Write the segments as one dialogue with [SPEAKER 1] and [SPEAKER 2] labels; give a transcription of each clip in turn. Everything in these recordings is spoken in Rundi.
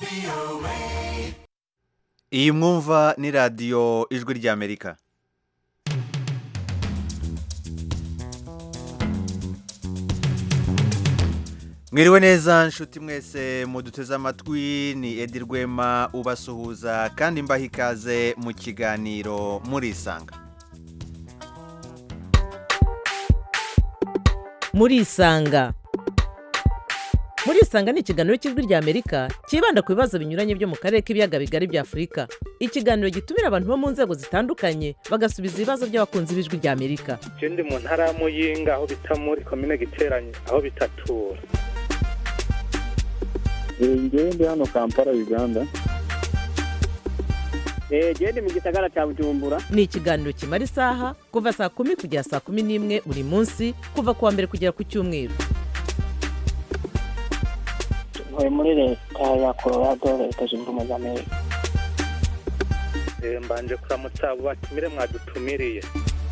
[SPEAKER 1] iyi mwumva ni radiyo ijwi ry'amerika mwiriwe neza nshuti mwese muduteze amatwi ni edi rwema ubasuhuza kandi mbaha ikaze mu kiganiro murisanga
[SPEAKER 2] murisanga murisanga ni ikiganiro cy'ijwi ry'amerika cyibanda ku bibazo binyuranye byo mu karere k'ibiyaga bigari bya afurika ikiganiro gitumira abantu bo mu nzego zitandukanye bagasubiza ibibazo by'abakunzi b'ijwi ry'amerika
[SPEAKER 3] je ndi mu ntara ya muyinga aho bita muri komine giteranye aho bitatura
[SPEAKER 4] ngewe ndi hano kampala uganda
[SPEAKER 5] genda mu gisagara cya bujumbura
[SPEAKER 2] ni ikiganiro kimara isaha kuva saa kumi kugera saa kumi n'imwe buri munsi kuva ku wa mbere kugera ku cyumweru
[SPEAKER 5] ntuye muri leta ya colorado leta zunze ubumwe za amerika
[SPEAKER 3] Eh, mbanje kuramutsa abo batumire mwadutumiriye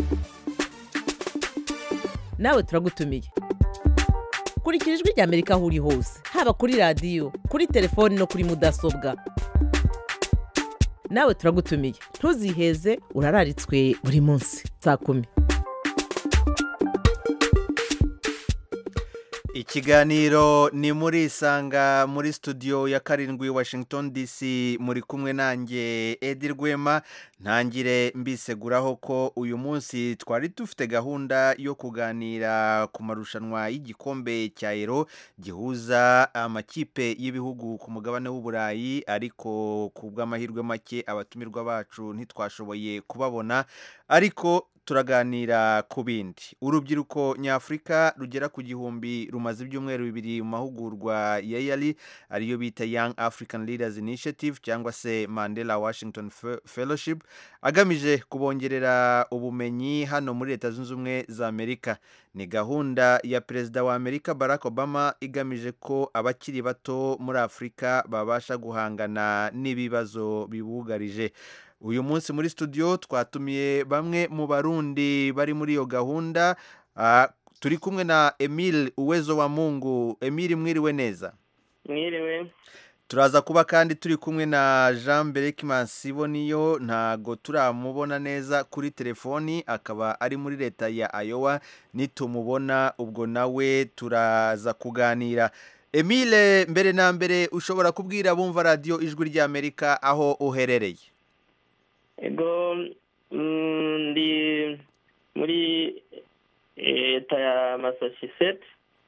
[SPEAKER 2] nawe turagutumiye kurikira ijwi ry'amerika aho uri hose haba kuri radiyo kuri telefoni no kuri mudasobwa nawe turagutumiye ntuziheze urararitswe buri munsi saa kumi
[SPEAKER 1] ikiganiro ni muri isanga muri studio ya karindwi washington dc muri kumwe nanjye edi rwema ntangire mbiseguraho ko uyu munsi twari dufite gahunda yo kuganira ku marushanwa y'igikombe cya ero gihuza amakipe y'ibihugu ku mugabane w'uburayi ariko ku bw'amahirwe make abatumirwa bacu ntitwashoboye kubabona ariko turaganira ku bindi urubyiruko nyafurika rugera ku gihumbi rumaze ibyumweru bibiri mu mahugurwa ya yari ariyo bita young african leaders initiative cyangwa se mandela washington Fe- fellowship agamije kubongerera ubumenyi hano muri leta zunze ubumwe za amerika ni gahunda ya perezida wa amerika barack obama igamije ko abakiri bato muri afurika babasha guhangana n'ibibazo bibugarije uyu munsi muri studio twatumiye bamwe mu barundi bari muri iyo gahunda Ah, turi kumwe na emile uwezo wa mungu emile mwiriwe neza
[SPEAKER 5] mwiriwe
[SPEAKER 1] turaza kuba kandi turi kumwe na jean berekimansi niyo ntago turamubona neza kuri telefoni akaba ari muri leta ya ayowa nitumubona ubwo nawe turaza kuganira emile mbere na mbere ushobora kubwira bumva radiyo ijwi ry'amerika aho uherereye
[SPEAKER 5] ego mm, ndi muri leta ya massachusetts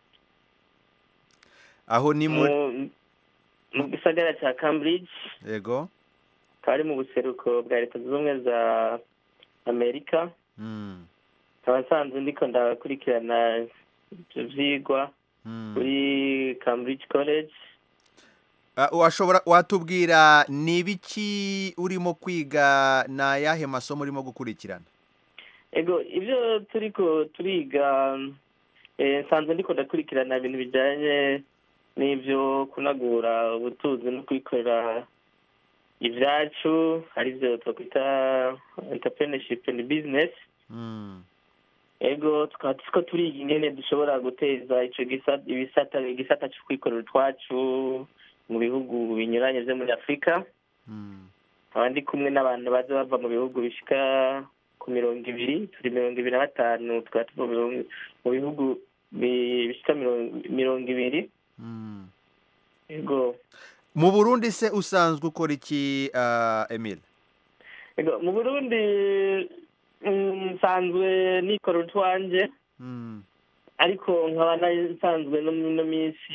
[SPEAKER 1] aho ni muri
[SPEAKER 5] mu mu gisagara cya cambridge
[SPEAKER 1] yego
[SPEAKER 5] akaba ari mu buseruko bwa leta zunze ubumwe za amerika
[SPEAKER 1] Mm,
[SPEAKER 5] nkaba nsanzwe ndiko ndakurikirana ibyo vyigwa
[SPEAKER 1] mm.
[SPEAKER 5] kuri cambridge college
[SPEAKER 1] Ah, washobora watubwira ni ibiki urimo kwiga ni ayahe masomo urimo gukurikirana
[SPEAKER 5] ego ibyo turiko turiga eh, nsanzwe ndiko ndakurikirana ibintu bijanye n'ivyo kunagura ubutunzi no kwikorera ivyacu arivyo twakwita entrepreneurship and business
[SPEAKER 1] Mm,
[SPEAKER 5] ego tukaba turiko turiga ingene dushobora guteza ico gisa- ibisata igisata co kwikorera utwacu mu bihugu binyuranye vyo muri afurika
[SPEAKER 1] mm.
[SPEAKER 5] nkaba ndi kumwe n'abantu baza bava mu bihugu bishika ku mirongo ibiri turi mirongo ibiri na batanu tukaba tuva mu bihugu- mu bihugu bi- bishika mirongo- mirongo ibiri
[SPEAKER 1] Mm.
[SPEAKER 5] ego
[SPEAKER 1] mu burundi se usanzwe ukora iki ah, emile
[SPEAKER 5] ego mu burundi mm, nsanzwe nikora utwanje
[SPEAKER 1] Mm,
[SPEAKER 5] ariko nkaba nari nsanzwe no mu ino minsi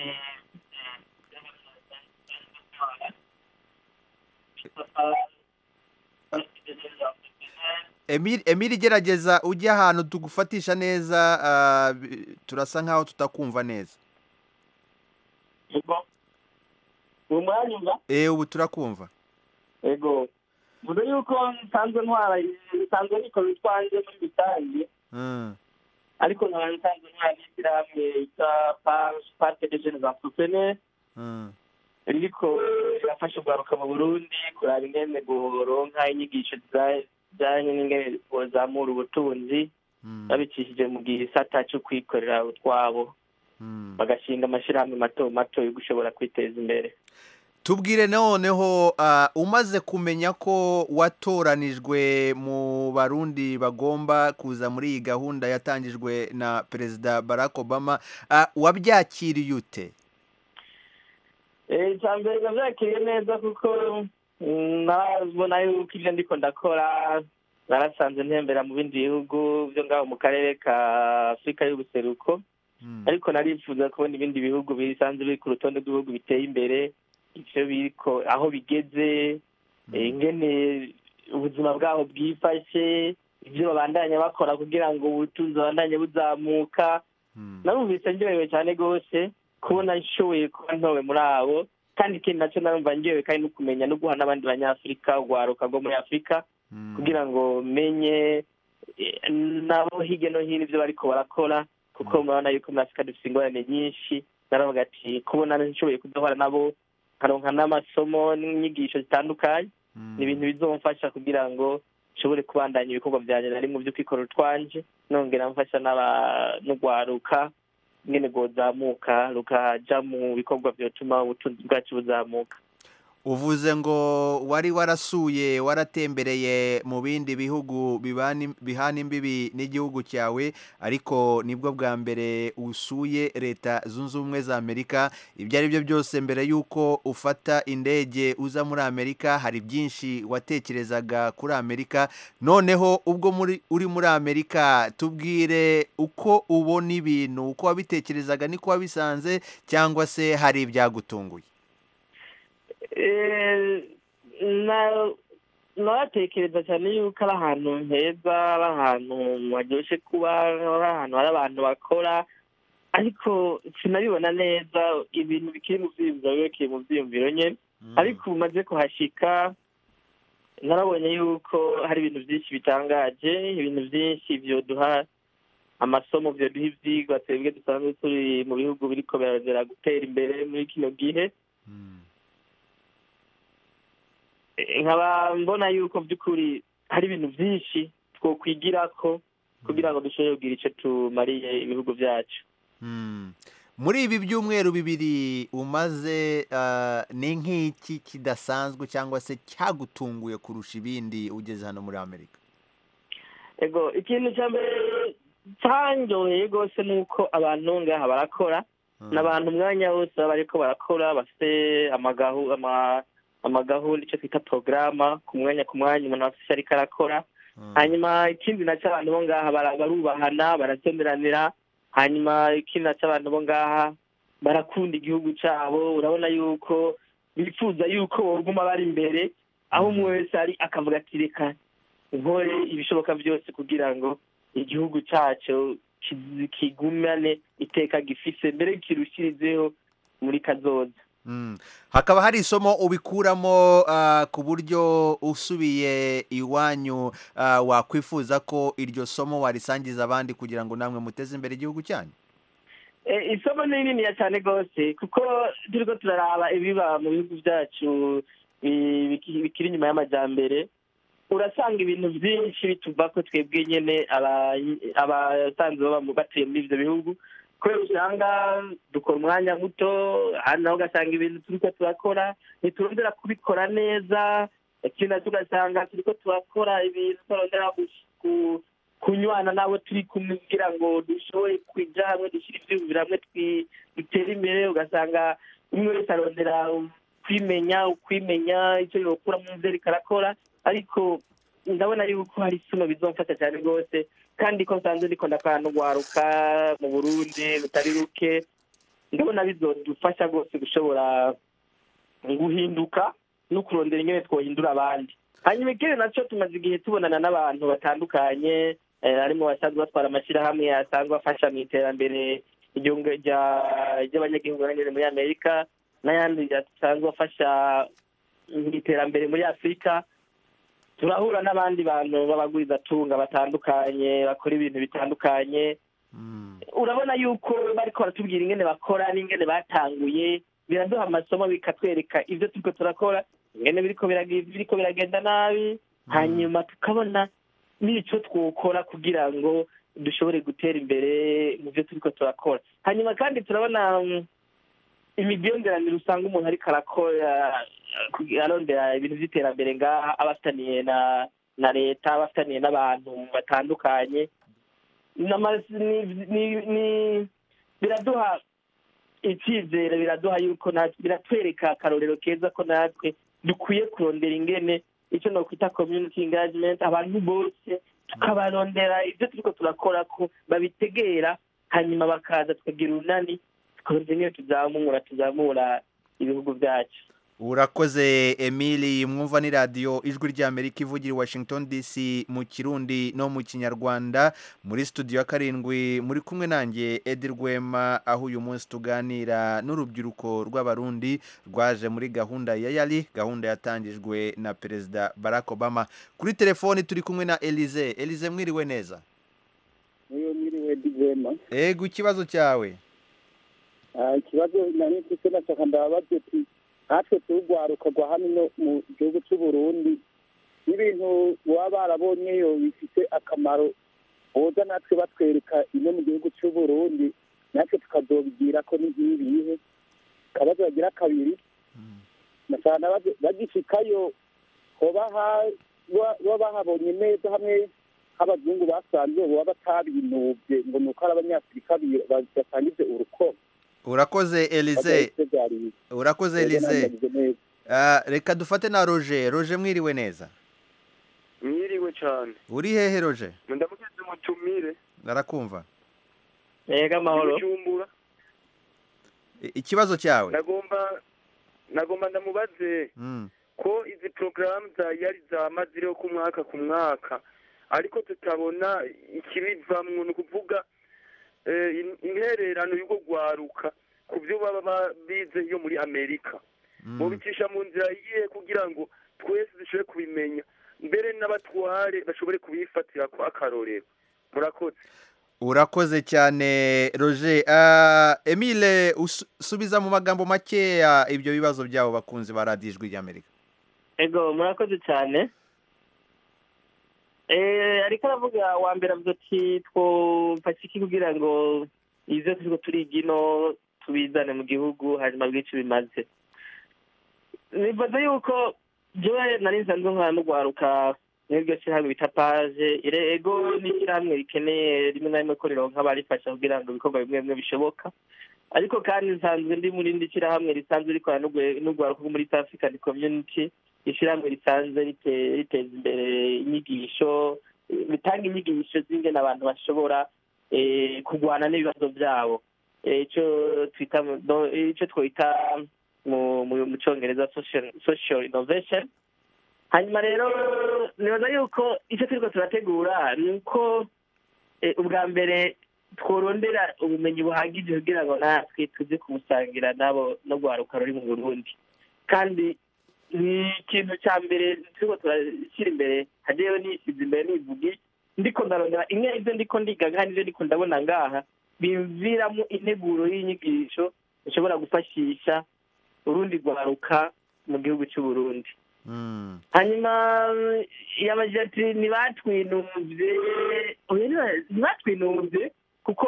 [SPEAKER 1] emile emile gerageza ujye ahantu tugufatisha neza ah, bi- turasa nkaho tutakumva neza
[SPEAKER 5] ego uwo mwanya umva
[SPEAKER 1] eh ubu turakumva
[SPEAKER 5] ego mvuze yuko nsanzwe ntwara nsanzwe nikora utwanje muri rusange
[SPEAKER 1] Mm,
[SPEAKER 5] ariko nkaba nsanzwe ntwara n'ishyirahamwe yitwa parke de jeunes entrepreneurs
[SPEAKER 1] mm,
[SPEAKER 5] ririko rirafasha urwaruka mu burundi kuraba ingene boronka inyigisho zijanye n'ingene bozamura ubutunzi
[SPEAKER 1] mm,
[SPEAKER 5] babicishije mu gisata co kwikorera utwabo
[SPEAKER 1] mm.
[SPEAKER 5] bagashinga amashirahamwe mato mato yo gushobora kwiteza imbere
[SPEAKER 1] tubwire noneho ah, umaze kumenya ko watoranijwe mu barundi bagomba kuza muri iyi gahunda yatangijwe na perezida barack obama ah, wabyakiriye ute
[SPEAKER 5] icya mbere nabyakiriye neza kuko mm, narabona yuko ibyo ndiko ndakora narasanze ntembera mu bindi bihugu byo ngaho mu karere ka afurika y'ubuseruko
[SPEAKER 1] Mm.
[SPEAKER 5] ariko narifuza kubona ibindi bihugu bisanzwe biri ku rutonde rw'ibihugu biteye imbere ivyo biriko aho bigeze eh, ingene ubuzima bwaho bwifashe ivyo babandanya bakora kugira ngo ubutunzi babandanye buzamuka
[SPEAKER 1] Mm.
[SPEAKER 5] narumvise ndyohewe cyane rwose kubona nshoboye kuba ntowe muri abo kandi ikindi nacyo narumva ndyohewe kandi no kumenya no guha n'abandi banyafurika urwaruka rwo muri afurika
[SPEAKER 1] Mm.
[SPEAKER 5] kugira ngo menye eh, nabo hirya no hino ibyo bariko barakora kuko murabona yuko muri afurika dufite ingorane nyinshi naravuga ati kubona nshoboye kudahora nabo nkaronka n'amasomo n'inyigisho zitandukanye
[SPEAKER 1] Mm.
[SPEAKER 5] ni ibintu bizomfasha kugira ngo nshobore kubandanya ibikorwa byanjye nari mu by'ukwikorera utwanje nongera mfasha n'aba- n'urwaruka nyine rwozamuka rukaja mu bikorwa vyotuma ubutunzi bwacu buzamuka
[SPEAKER 1] uvuze ngo wari warasuye waratembereye mu bindi bihugu bibani- bihana imbibi n'igihugu cyawe ariko nibwo bwa mbere usuye leta zunze ubumwe za amerika ibyo ari byo byose mbere y'uko ufata indege uza muri amerika hari byinshi watekerezaga kuri amerika noneho ubwo muri uri muri amerika tubwire uko ubona ibintu uko wabitekerezaga niko wabisanze cyangwa se hari ibyagutunguye
[SPEAKER 5] Eh, na naratekereza cyane yuko ari ahantu heza ari ahantu haryoshe kuba ari ahantu hari abantu bakora ariko sinabibona neza ibintu bikiri mu vyiyumviro bikiri mu vyiyumviro nyene ariko ubu maze kuhashika narabonye yuko hari ibintu byinshi bitangaje ibintu byinshi vyoduha amasomo vyoduha ivyigwa twebwe dusanzwe turi mu bihugu biriko birarondera gutera imbere muri kino gihe
[SPEAKER 1] Mm.
[SPEAKER 5] Eh, nkaba mbona yuko by'ukuri hari ibintu byinshi twokwigirako kugira ngo dushobore kugira icyo tumariye ibihugu byacu
[SPEAKER 1] Mm. muri ibi byumweru bibiri umaze ah, ni nk'iki kidasanzwe cyangwa se cyagutunguye kurusha ibindi ugeze hano muri amerika
[SPEAKER 5] ego ikintu cya mbere cyanyoheye rwose ni uko abantu ngaha barakora
[SPEAKER 1] Mm.
[SPEAKER 5] n'abantu umwanya wose baba bariko barakora bafite amagahu ama amagahunda icyo twita porogaramu ku mwanya ku mwanya umuntu afite icyo ariko arakora
[SPEAKER 1] Mm.
[SPEAKER 5] hanyuma ikindi nacyo abantu bo ngaha bara- barubahana baratemeranira hanyuma ikindi nacyo abantu bo ngaha barakunda igihugu cyabo urabona yuko bifuza yuko boguma bari imbere aho umwe wese ari akavuga ati reka nkore ibishoboka byose kugira ngo igihugu cyacu kizi- kigumane iteka gifise mbere kirushirizeho muri kazoza
[SPEAKER 1] Mm. hakaba hari isomo ubikuramo ah, ku buryo usubiye iwanyu ah, wakwifuza ko iryo somo warisangiza abandi kugira ngo namwe muteze imbere igihugu cyanyu
[SPEAKER 5] Eh, isomo ni rininiya cyane rwose kuko turiko turaraba ibiba mu bihugu byacu bi- biki- bikiri inyuma y'amajyambere urasanga ibintu byinshi bituva ko twebwe nyene aba- abasanzwe baba mu- batuye muri ivyo bihugu kubera usanga dukora umwanya muto hano naho ugasanga ibintu turiko turakora ntiturondera kubikora neza ikindi nacyo ugasanga turiko turakora ibintu turondera gush- ku- kunywana n'abo turi kumwe kugira ngo dushobore kuja hamwe dushyire ivyiyumviro hamwe twi- dutere imbere ugasanga umwe wese arondera kwimenya ukwimenya icyo yokura mu vyo ariko arakora ariko ndabona yuko hari isomo bizomfasha cyane rwose kandi ko nsanzwe ndiko ndakora n'urwaruka mu burundi rutari ruke ndabona bizodufasha rwose gushobora guhinduka no kurondera ingene twohindura abandi hanyuma ikindi nacyo tumaze igihe tubonana n'abantu batandukanye eh, harimo abasanzwe batwara amashyirahamwe asanzwe afasha mu iterambere igihugu rya- ry'abanyagihugu banyene muri amerika n'ayandi asanzwe afasha mu iterambere muri afurika turahura n'abandi bantu b'abagwizatunga batandukanye bakora ibintu bitandukanye
[SPEAKER 1] Mm.
[SPEAKER 5] urabona yuko bariko baratubwira ingene bakora n'ingene batanguye biraduha amasomo bikatwereka ibyo turiko turakora ingene biriko biragi- biriko biragenda nabi hanyuma tukabona n'ico twokora kugira ngo dushobore gutera imbere mu byo turiko turakora hanyuma kandi turabona mm, imigenderanire usanga umuntu ariko arakora eh, arondera ibintu by'iterambere ngaha aba afitaniye na na leta aba afitaniye n'abantu batandukanye N'ama- ni- ni- ni- biraduha icyizere biraduha yuko natwe biratwereka akarorero keza ko natwe dukwiye kurondera ingene icyo nokwita community engagement abantu bose tukabarondera ibyo turiko turakora ko babitegera hanyuma bakaza tukagira urunani tukarondera ingene tuzamura tuzamura ibihugu byacu
[SPEAKER 1] urakoze emili mwumva ni radiyo ijwi ry'amerika ivugira i washington dc mu kirundi no mu kinyarwanda muri studio ya karindwi muri kumwe nanjye edi rwema aho uyu munsi tuganira n'urubyiruko rw'abarundi rwaje muri gahunda ya yari gahunda yatangijwe na perezida barack obama kuri telefoni turi kumwe na elize elize mwiriwe neza
[SPEAKER 4] niyo mwiriwe digwema
[SPEAKER 1] ego ikibazo cyawe
[SPEAKER 4] Ah, ikibazo nari mfise nashaka ndababaza ati natwe turugwaruka rwa hano no mu gihugu c'u Burundi n'ibintu baba barabonyeyo bifite akamaro boza natwe batwereka ino mu gihugu c'u Burundi natwe tukazobigira ko ni nk'ibihe kabazo bagira kabiri nashaka ndabaza bagishikayo hoba ha- ba- baba bahabonye neza hamwe nk'abazungu basanzwe boba batabinuvye ngo ni uko ari abanyafurika bi- basangize urukoba
[SPEAKER 1] urakoze elize urakoze elize Ah, reka dufate na roger roger mwiriwe neza
[SPEAKER 6] mwiriwe cyane
[SPEAKER 1] uri hehe roger
[SPEAKER 6] ndamugeze umutumire
[SPEAKER 1] arakumva
[SPEAKER 5] yego amahoro
[SPEAKER 6] Bujumbura
[SPEAKER 1] I- ikibazo cyawe
[SPEAKER 6] nagomba nagomba ndamubaze
[SPEAKER 1] Mm.
[SPEAKER 6] ko izi porogaramu za yari zama ziriho ku mwaka ku mwaka ariko tutabona ikibivamwo ni ukuvuga eh, in- intererano y'ubwo rwaruka ku byo baba ba- bize yo muri amerika mubicisha mu nzira yihe kugira ngo twese dushobore kubimenya mbere n'abatware bashobore kubifatira ko akarorero murakoze
[SPEAKER 1] urakoze cyane roger Ah, emile usu- subiza mu magambo makeya ibyo bibazo byabo bakunzi ba radiyo ijwi ry'amerika
[SPEAKER 5] ego murakoze cyane eh ariko aravuga wa mbere avuga ati twofasha iki kugira ngo ivyo turiko turiga ino tubizane mu gihugu hanyuma bwice bimaze nibaza yuko jewe nari nsanzwe nkora n'urwaruka n'iryo shyirahamwe bita paje ire- ego ni ishyirahamwe rikeneye rimwe na rimwe ko rironka abarifasha kugira ngo ibikorwa bimwe bimwe bishoboka ariko kandi nsanzwe ndi muri rindi shyirahamwe risanzwe rikora n'urwe- n'urwaruka rwo muri East African Community ishyirahamwe risanzwe rite- riteza imbere inyigisho eh, ritanga inyigisho z'ingene abantu bashobora eh, kurwana n'ibibazo byabo Eh, ico twita mu- no- ico twita mu mu- mu cyongereza social social innovation hanyuma rero nibaza yuko icyo turiko turategura ni uko eh, ubwa mbere tworondera ubumenyi buhagije kugira ngo natwe tuze kumusangira nabo no rwaruka ruri mu burundi kandi ni ikintu cya mbere turiko turashyira imbere hajewe nisize imbere nivugi ndiko ndarondera imwe ivyo ndiko ndiga kandi ivyo ndiko ndabona ngaha bimviramo integuro y'inyigisho ishobora gufashisha urundi rwaruka mu gihugu cy'uburundi
[SPEAKER 1] Mm.
[SPEAKER 5] hanyuma yabagira ati ntibatwinumvye oya ntiba- ntibatwinumvye kuko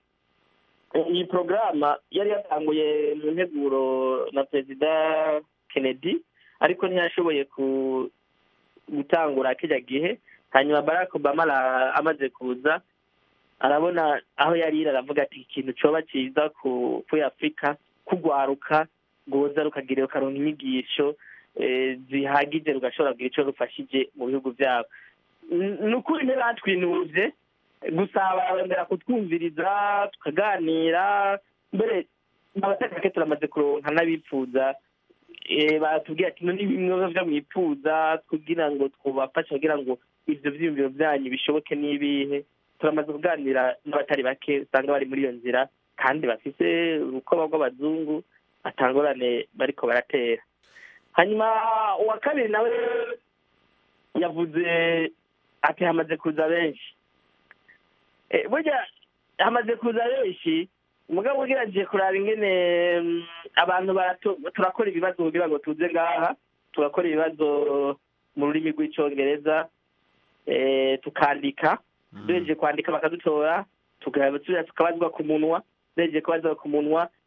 [SPEAKER 5] iyi porogaramu yari yatanguye mu nteguro na perezida kennedy ariko ntiyashoboye ku- gutangura kijya gihe hanyuma barack obama ara- amaze kuza arabona aho yari iri aravuga ati ikintu coba ciza ku kuri afurika kugwaruka rwoza rukagira rukaronka inyigisho eh, zihagije rugashobora kugira ico rufashije mu bihugu byabo N- ni ukuri ntibatwinuvye gusa barondera kutwumviriza tukaganira mbere abatari bake turamaze kuronka n'abipfuza eh, batubwira ati no bimwe vyo mwipfuza kugira ngo twubafashe kugira ngo ivyo vyiyumviro vyanyu bishoboke n'ibihe turamaze kuganira n'abatari bake usanga bari muri iyo nzira kandi bafise urukoba rw'abazungu atangorane bariko baratera hanyuma uwa kabiri nawe yavuze ati hamaze kuza benshi Eh, burya hamaze kuza benshi umugabo ugerageje kuraba ingene mm, abantu baratu- turakora ibibazo kugira ngo tuze ngaha tugakora ibibazo mu rurimi rw'icongereza eh, tukandika duhejeje kwandika bakadutora tugasubira tukabazwa ku munwa duhejeje kubazwa ku munwa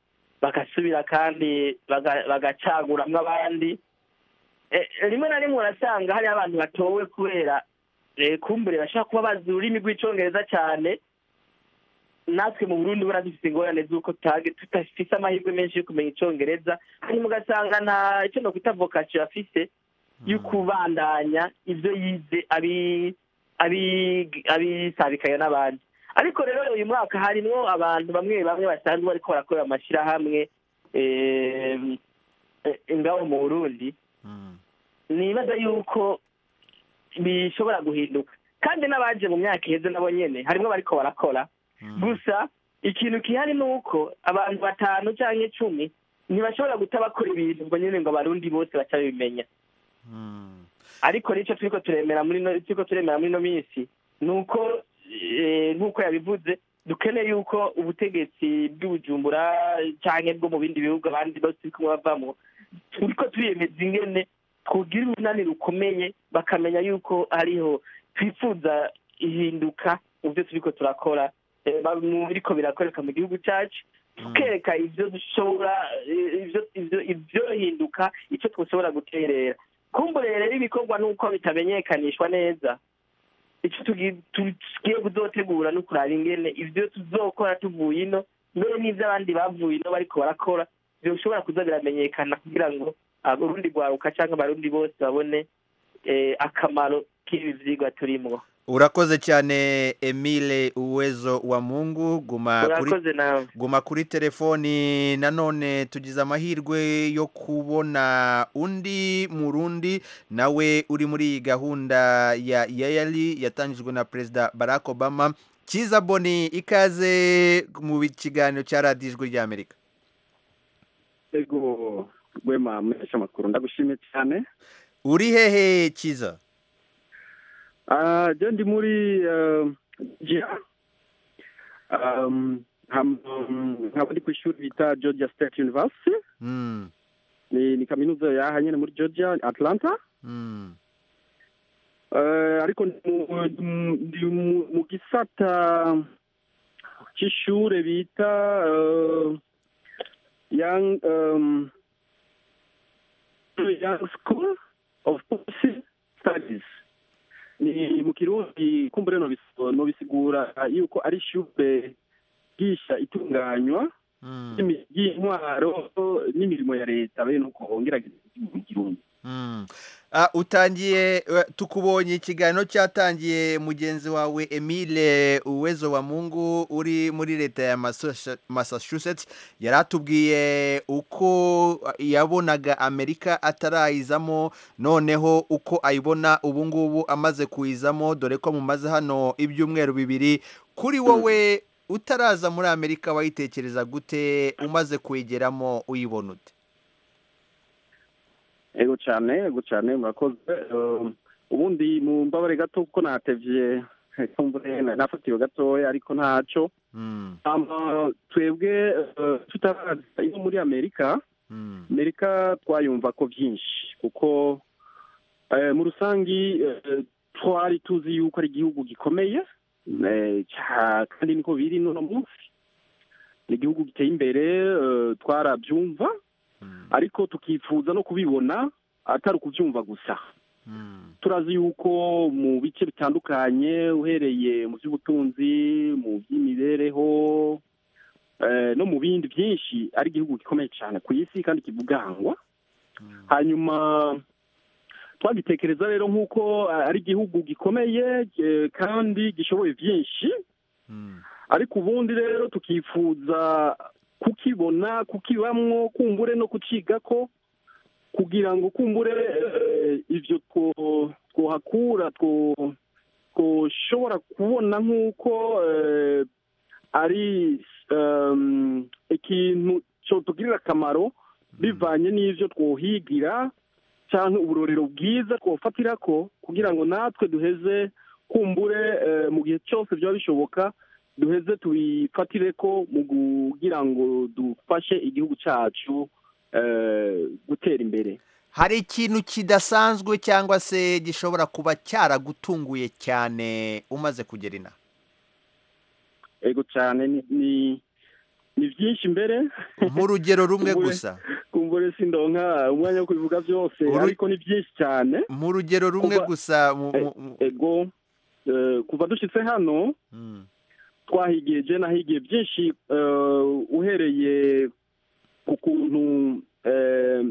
[SPEAKER 5] bagasubira kandi baga- bagacaguramwo abandi Eh, rimwe na rimwe urasanga hari abantu batowe kubera eh, kumbure bashobora kuba bazi ururimi rw'icongereza cyane natwe mu burundi buriya dufite ingorane z'uko tutage- tudafise amahirwe menshi yo kumenya icongereza hanyuma ugasanga nta icyo nokwita vocation afise yo kubandanya ibyo yize abi- abi- abisabikanya n'abandi ariko rero uyu mwaka harimwo abantu bamwe bamwe basanzwe bariko barakorera amashyirahamwe eh, eh, ngaho mu burundi nibaza yuko bishobora guhinduka kandi n'abaje mu myaka iheze nabo nyene harimwo bariko barakora gusa ikintu kihari ni uko abantu batanu cyangwa icumi ntibashobora guta bakora ibintu ubwo nyine ngo abarundi bose baca babimenya ariko nicyo turiko turemera muri no turiko turemera muri no minsi ni uko eh, nk'uko yabivuze dukeneye yuko ubutegetsi bw'ubujumbura canke bwo mu bindi bihugu abandi bose turiko bavamo turiko turiyemeza ingene twogira urunani rukomeye bakamenya yuko hariho twifuza ihinduka mu byo turiko turakora eh, ba- mu biriko birakoreka mu gihugu cacu tukereka ivyo dushobora eh, ivyo ivyo ivyo hinduka ico twoshobora guterera kumbure rero ibikorwa nuko bitamenyekanishwa neza ico tugi- tugiye kuzotegura no kuraba ingene ivyo tuzokora tuvuye ino mbere n'ivyo abandi bavuye ino bariko barakora byoshobora kuza biramenyekana kugira ngo abarundi rwaruka canke abarundi bose babone eh, akamaro k'ibi vyigwa turimwo
[SPEAKER 1] urakoze cyane emile uwezo wa mungu guma kuri
[SPEAKER 5] urakoze nawe
[SPEAKER 1] guma kuri telefoni nanone tugize amahirwe yo kubona undi murundi nawe uri muri iyi gahunda ya yayali yatangijwe na perezida barack obama kiza boni ikaze mu kiganiro cya radiyo ijwi ry'amerika
[SPEAKER 7] ego rwema muhesha amakuru ndagushimiye cyane
[SPEAKER 1] uri hehe kiza
[SPEAKER 7] Ah, je ndi muri eh, Georgia Um, ham- nkaba ndi ku ishuri bita georgia state university
[SPEAKER 1] Mm,
[SPEAKER 7] ni ni kaminuza yaha nyene muri georgia atlanta
[SPEAKER 1] mm,
[SPEAKER 7] Eh, ariko ndi mu- ndi mu- mu gisata c'ishure bita eh, young um, young school of policy studies ni mu kirundi kumbure nobiso- nobisigura yuko ari ishure ryigisha itunganywa
[SPEAKER 1] mm,
[SPEAKER 7] ry'imi- ry'intwaro n'imirimo ya leta bene uko ngerageza mu kirundi
[SPEAKER 1] mm. Ah, utangiye eh, tukubonye ikiganiro cyatangiye mugenzi wawe emile uwezo wa mungu uri muri leta ya Massachusetts- massachusetts yari atubwiye uko yabonaga amerika atarayizamo noneho uko ayibona ubu ngubu amaze kuyizamo dore ko mumaze hano ibyumweru bibiri kuri wowe utaraza muri amerika wayitekereza gute umaze kuyigeramo uyibona ute
[SPEAKER 7] ego cyane ego cyane murakoze Eh, ubundi mu mbabare gato kuko natevye kumbure nafatiwe gatoya ariko ntaco
[SPEAKER 1] Mm,
[SPEAKER 7] Hama twebwe eh, tutaraza ino muri amerika
[SPEAKER 1] mm,
[SPEAKER 7] amerika twayumva ko byinshi kuko eh, mu rusangi eh, twari tuzi yuko ari igihugu gikomeye eh, ca- kandi niko biri n'uno munsi ni igihugu giteye imbere eh, twarabyumva
[SPEAKER 1] mm,
[SPEAKER 7] ariko tukifuza no kubibona atari ukubyumva gusa
[SPEAKER 1] mm.
[SPEAKER 7] turazi yuko mu bice bitandukanye uhereye mu by'ubutunzi mu by'imibereho eh, no mu bindi byinshi ari igihugu gikomeye cyane ku isi kandi kivugangwa hanyuma twagitekereza rero nk'uko eh, ari igihugu gikomeye eh, kandi gishoboye byinshi
[SPEAKER 1] Mm,
[SPEAKER 7] ariko ubundi rero tukifuza kukibona kukibamwo kumbure no kucigako kugira ngo kumbure eh, ivyo two- twohakura two- twoshobora kubona nk'uko eh, ari um, ikintu cotugirira akamaro bivanye n'ivyo twohigira canke uburorero bwiza twofatirako kugira ngo natwe duheze kumbure eh, mu gihe cyose byaba bishoboka duheze tubifatire ko mu kugira ngo dufashe igihugu cyacu eh, gutera imbere
[SPEAKER 1] hari ikintu kidasanzwe cyangwa se gishobora kuba cyaragutunguye cyane umaze kugera ina
[SPEAKER 7] ego cyane ni, ni ni byinshi mbere
[SPEAKER 1] nk'urugero rumwe
[SPEAKER 7] Kumbure-
[SPEAKER 1] gusa
[SPEAKER 7] kumbure sindonka umwanya wo kubivuga byose
[SPEAKER 1] Uru-
[SPEAKER 7] ariko ni byinshi cyane
[SPEAKER 1] mu rugero rumwe
[SPEAKER 7] Kuva-
[SPEAKER 1] gusa mu- mu- mu-
[SPEAKER 7] ego eh, kuva dushitse hano
[SPEAKER 1] Mm,
[SPEAKER 7] twahigiye je nahigiye byinshi eh, uhereye ku kuntu eh,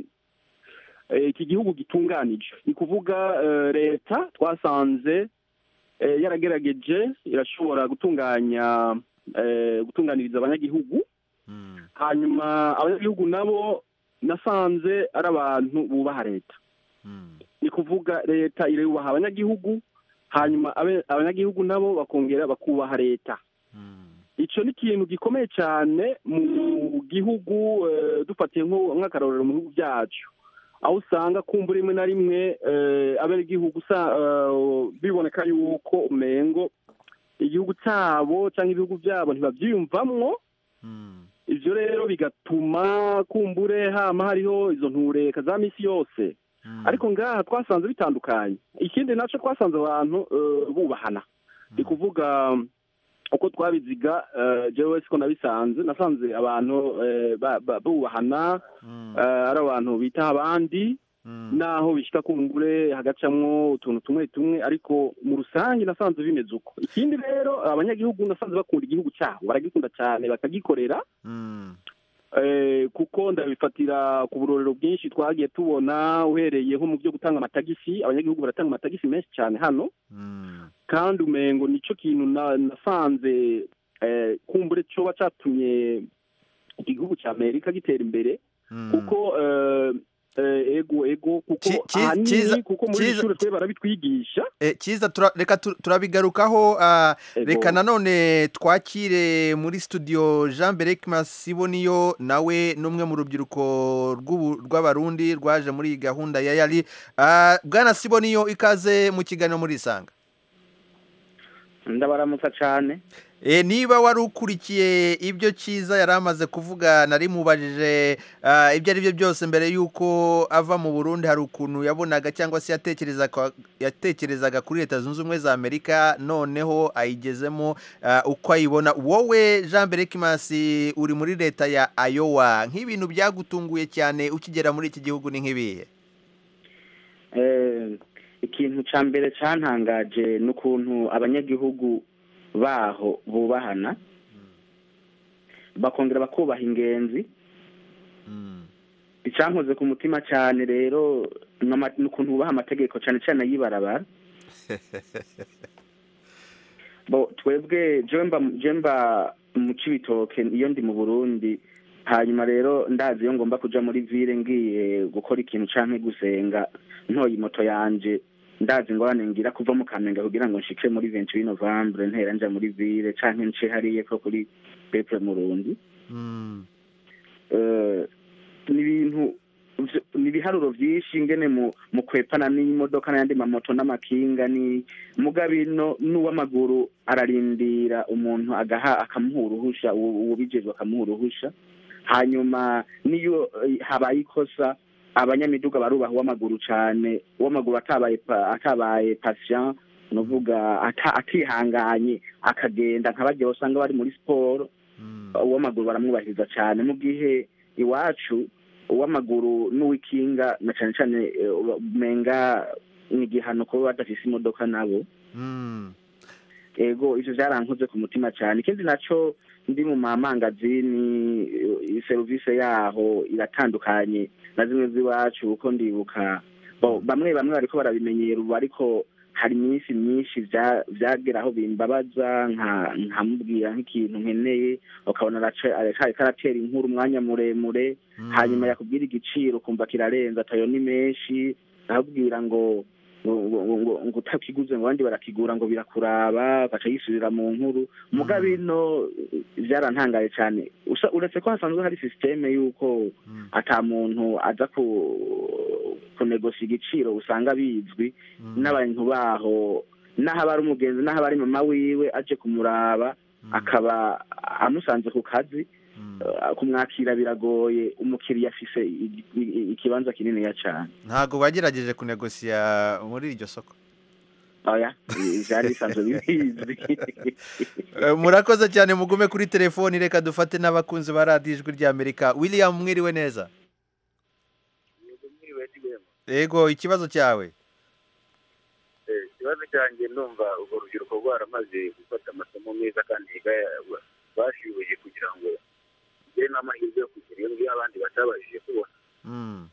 [SPEAKER 7] eh, iki gihugu gitunganije ni kuvuga eh, leta twasanze eh, yaragerageje irashobora gutunganya eh, gutunganiriza abanyagihugu
[SPEAKER 1] mm,
[SPEAKER 7] hanyuma abanyagihugu nabo nasanze ari abantu bubaha leta
[SPEAKER 1] mm,
[SPEAKER 7] ni kuvuga leta irubaha abanyagihugu hanyuma abe- abanyagihugu nabo bakongera bakubaha leta
[SPEAKER 1] mm,
[SPEAKER 7] icyo ni ikintu gikomeye cyane mu gihugu eh, dufatiye nko- nk'akarorero mu bihugu byacu aho usanga kumbura rimwe na rimwe eh, abenegihugu usa- eh, biboneka yuko umengo igihugu cyabo cyangwa ibihugu byabo ntibabyiyumvamwo
[SPEAKER 1] mm,
[SPEAKER 7] ivyo rero bigatuma kumbure hama hariho izo ntureka za misi yose
[SPEAKER 1] mm.
[SPEAKER 7] ariko ngaha twasanze bitandukanye ikindi naco twasanze abantu eh, bubahana ni kuvuga uko twabiziga eh, jewe siko nabisanze nasanze abantu eh, ba- ba- bubahana
[SPEAKER 1] Mm,
[SPEAKER 7] eh, ari abantu bitaha abandi
[SPEAKER 1] mm,
[SPEAKER 7] naho bishika kumbure hagacamwo utuntu tumwe tumwe ariko mu rusange nasanze bimeze uko ikindi rero abanyagihugu nasanze bakunda igihugu cyabo baragikunda cyane bakagikorera
[SPEAKER 1] mm,
[SPEAKER 7] Eh, kuko ndabifatira ku burorero bwinshi twagiye tubona uhereye nko mu byo gutanga amatagisi abanyagihugu baratanga amatagisi menshi cyane hano
[SPEAKER 1] mm,
[SPEAKER 7] kandi umengo nicyo kintu na- nasanze eh, kumbure cyoba catumye igihugu cya amerika gitera imbere
[SPEAKER 1] mm.
[SPEAKER 7] kuko eh, eh, ego ego kuko
[SPEAKER 1] Ki- ki- kiza-
[SPEAKER 7] ahanini kuko muri iri
[SPEAKER 1] kiza-
[SPEAKER 7] shuri twe barabitwigisha
[SPEAKER 1] Eh, cyiza tura- reka tu- turabigarukaho ah,
[SPEAKER 7] Ego.
[SPEAKER 1] reka nanone twakire muri studio jean berek masiboniyo nawe n'umwe mu rubyiruko rw'ubu- rw'abarundi rwaje muri iyi gahunda ya yari Ah, bwana siboniyo ikaze mu kiganiro muri isanga
[SPEAKER 8] ndabaramutsa cyane
[SPEAKER 1] E, niba wari ukurikiye ibyo cyiza yari amaze kuvuga nari mubajije ah, ibyo ari byo byose mbere y'uko ava mu burundi hari ukuntu yabonaga cyangwa se yatekerezaga yatekerezaga kuri leta zunze ubumwe za amerika noneho ayigezemo ah, uko ayibona wowe jean berekimasi uri muri leta ya ayowa nk'ibintu byagutunguye cyane ukigera muri iki gihugu ni nk'ibihe
[SPEAKER 8] Eh, ikintu cya mbere cyantangaje ni ukuntu abanyagihugu baho bubahana bakongera bakubaha ingenzi
[SPEAKER 1] Mm,
[SPEAKER 8] icyankoze ku mutima cyane rero ni ama- ni ukuntu bubaha amategeko cyane cyane ay'ibarabara bo twebwe jewe mba jewe mba mu cibitoke iyo ndi mu burundi hanyuma rero ndazi iyo ngomba kuja muri ville ngiye gukora ikintu canke gusenga ntoye moto yanje ndazi ingorane ngira kuva mu kamenge kugira ngo nshike muri 28 novembre ntera nja muri ville canke nce hariye ko kuri peple murundi
[SPEAKER 1] mm,
[SPEAKER 8] Eh, ni ibintu vyo- ni ibiharuro vyinshi ngene mu mu kwepana n'imodoka n'ayandi mamoto n'amakinga ni muga bino n'uw'amaguru ararindira umuntu agaha akamuha uruhusha uwo- uwubijejwe akamuha uruhusha hanyuma niyo eh, habaye ikosa abanyamiduga barubaha uw'amaguru cane uw'amaguru atabaye pa- atabaye patient nuvuga ata- atihanganye akagenda nka barya usanga bari muri siporo
[SPEAKER 1] mm,
[SPEAKER 8] uw'amaguru baramwubahiriza cyane mu gihe iwacu uw'amaguru n'uw'ikinga na cyane cyane eh, umenga ni igihano kuba badafise imodoka nabo
[SPEAKER 1] mm,
[SPEAKER 8] ego ivyo vyarankoze ku mutima cyane ikindi naco ndi mu mamangazini eh, serivisi yaho iratandukanye na zimwe z'iwacu kuko ndibuka bo bamwe bamwe bariko barabimenyera ubu ariko hari iminsi myinshi vya- vyagera aho bimbabaza nka nkamubwira nk'ikintu nkeneye ukabona araca- ariko aratera inkuru umwanya muremure
[SPEAKER 1] mm.
[SPEAKER 8] hanyuma yakubwira igiciro ukumva kirarenze atayo ni menshi akakubwira ngo ngo ngo- ngo- ngo utakiguze ngo abandi barakigura ngo birakuraba ugaca yisubira mu nkuru muga
[SPEAKER 1] Mm.
[SPEAKER 8] bino byarantangaye cyane Usa- uretse ko hasanzwe hari sisiteme y'uko
[SPEAKER 1] Mm,
[SPEAKER 8] ata muntu aza ku kunegosia igiciro usanga bizwi
[SPEAKER 1] mm,
[SPEAKER 8] n'abantu baho n'aho aba ari umugenzi n'aho aba ari mama wiwe aje kumuraba
[SPEAKER 1] mm,
[SPEAKER 8] akaba amusanze ku kazi
[SPEAKER 1] mm.
[SPEAKER 8] Uh, kumwakira biragoye umukiriya afise i- i- ikibanza kininiya cyane
[SPEAKER 1] ntabwo bagerageje kunegosiya muri iryo soko
[SPEAKER 8] oya byari bisanzwe bibizi
[SPEAKER 1] Eh, murakoze cyane mugume kuri telefoni reka dufate n'abakunzi ba radiyo ijwi ry'amerika william mwiriwe neza yego ikibazo cyawe
[SPEAKER 9] ikibazo cyanjye ndumva urwo rubyiruko rwaramaze gufata amasomo meza kandi yiga- bashoboye kugira ngo bigere n'amahirwe yo kugira iyo ngiyo abandi batabashije kubona
[SPEAKER 1] Mm.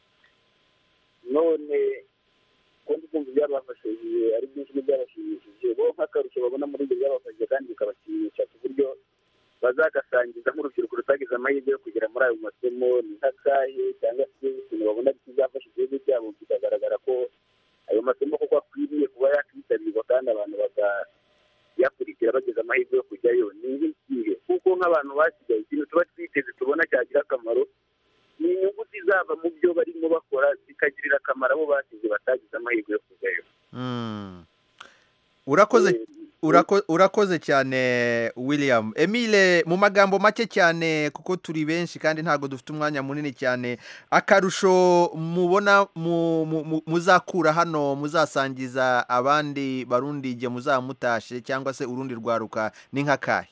[SPEAKER 9] none ko ndi kumva ibyabafashije ari byinshi n'ibyabashimishije bo nk'akarusho babona muri ibyo byabafashije kandi bikabashimisha ku buryo bazagasangiza nk'urubyiruko rutagize amahirwe yo kugera muri ayo masomo ni nk'akahe cyangwa se ikintu babona kizafasha igihugu cyabo bikagaragara ko ayo masomo koko akwiriye kuba yakwitabirwa kandi abantu bakayakurikira bageze amahirwe yo kujyayo ni nk'ikihe kuko nk'abantu basigaye ikintu tuba twiteze tubona cyagira akamaro ni inyungu zizava mu byo barimo bakora zikagirira akamaro abo basize batagize amahirwe yo kujyayo
[SPEAKER 1] Mm. urakoze urako- urakoze cyane william emile mu magambo make cyane kuko turi benshi kandi ntabwo dufite umwanya munini cyane akarusho mubona mu- mu- mu- muzakura hano muzasangiza abandi barundi igihe muzamutashe cyangwa se urundi rwaruka ni nk'akahe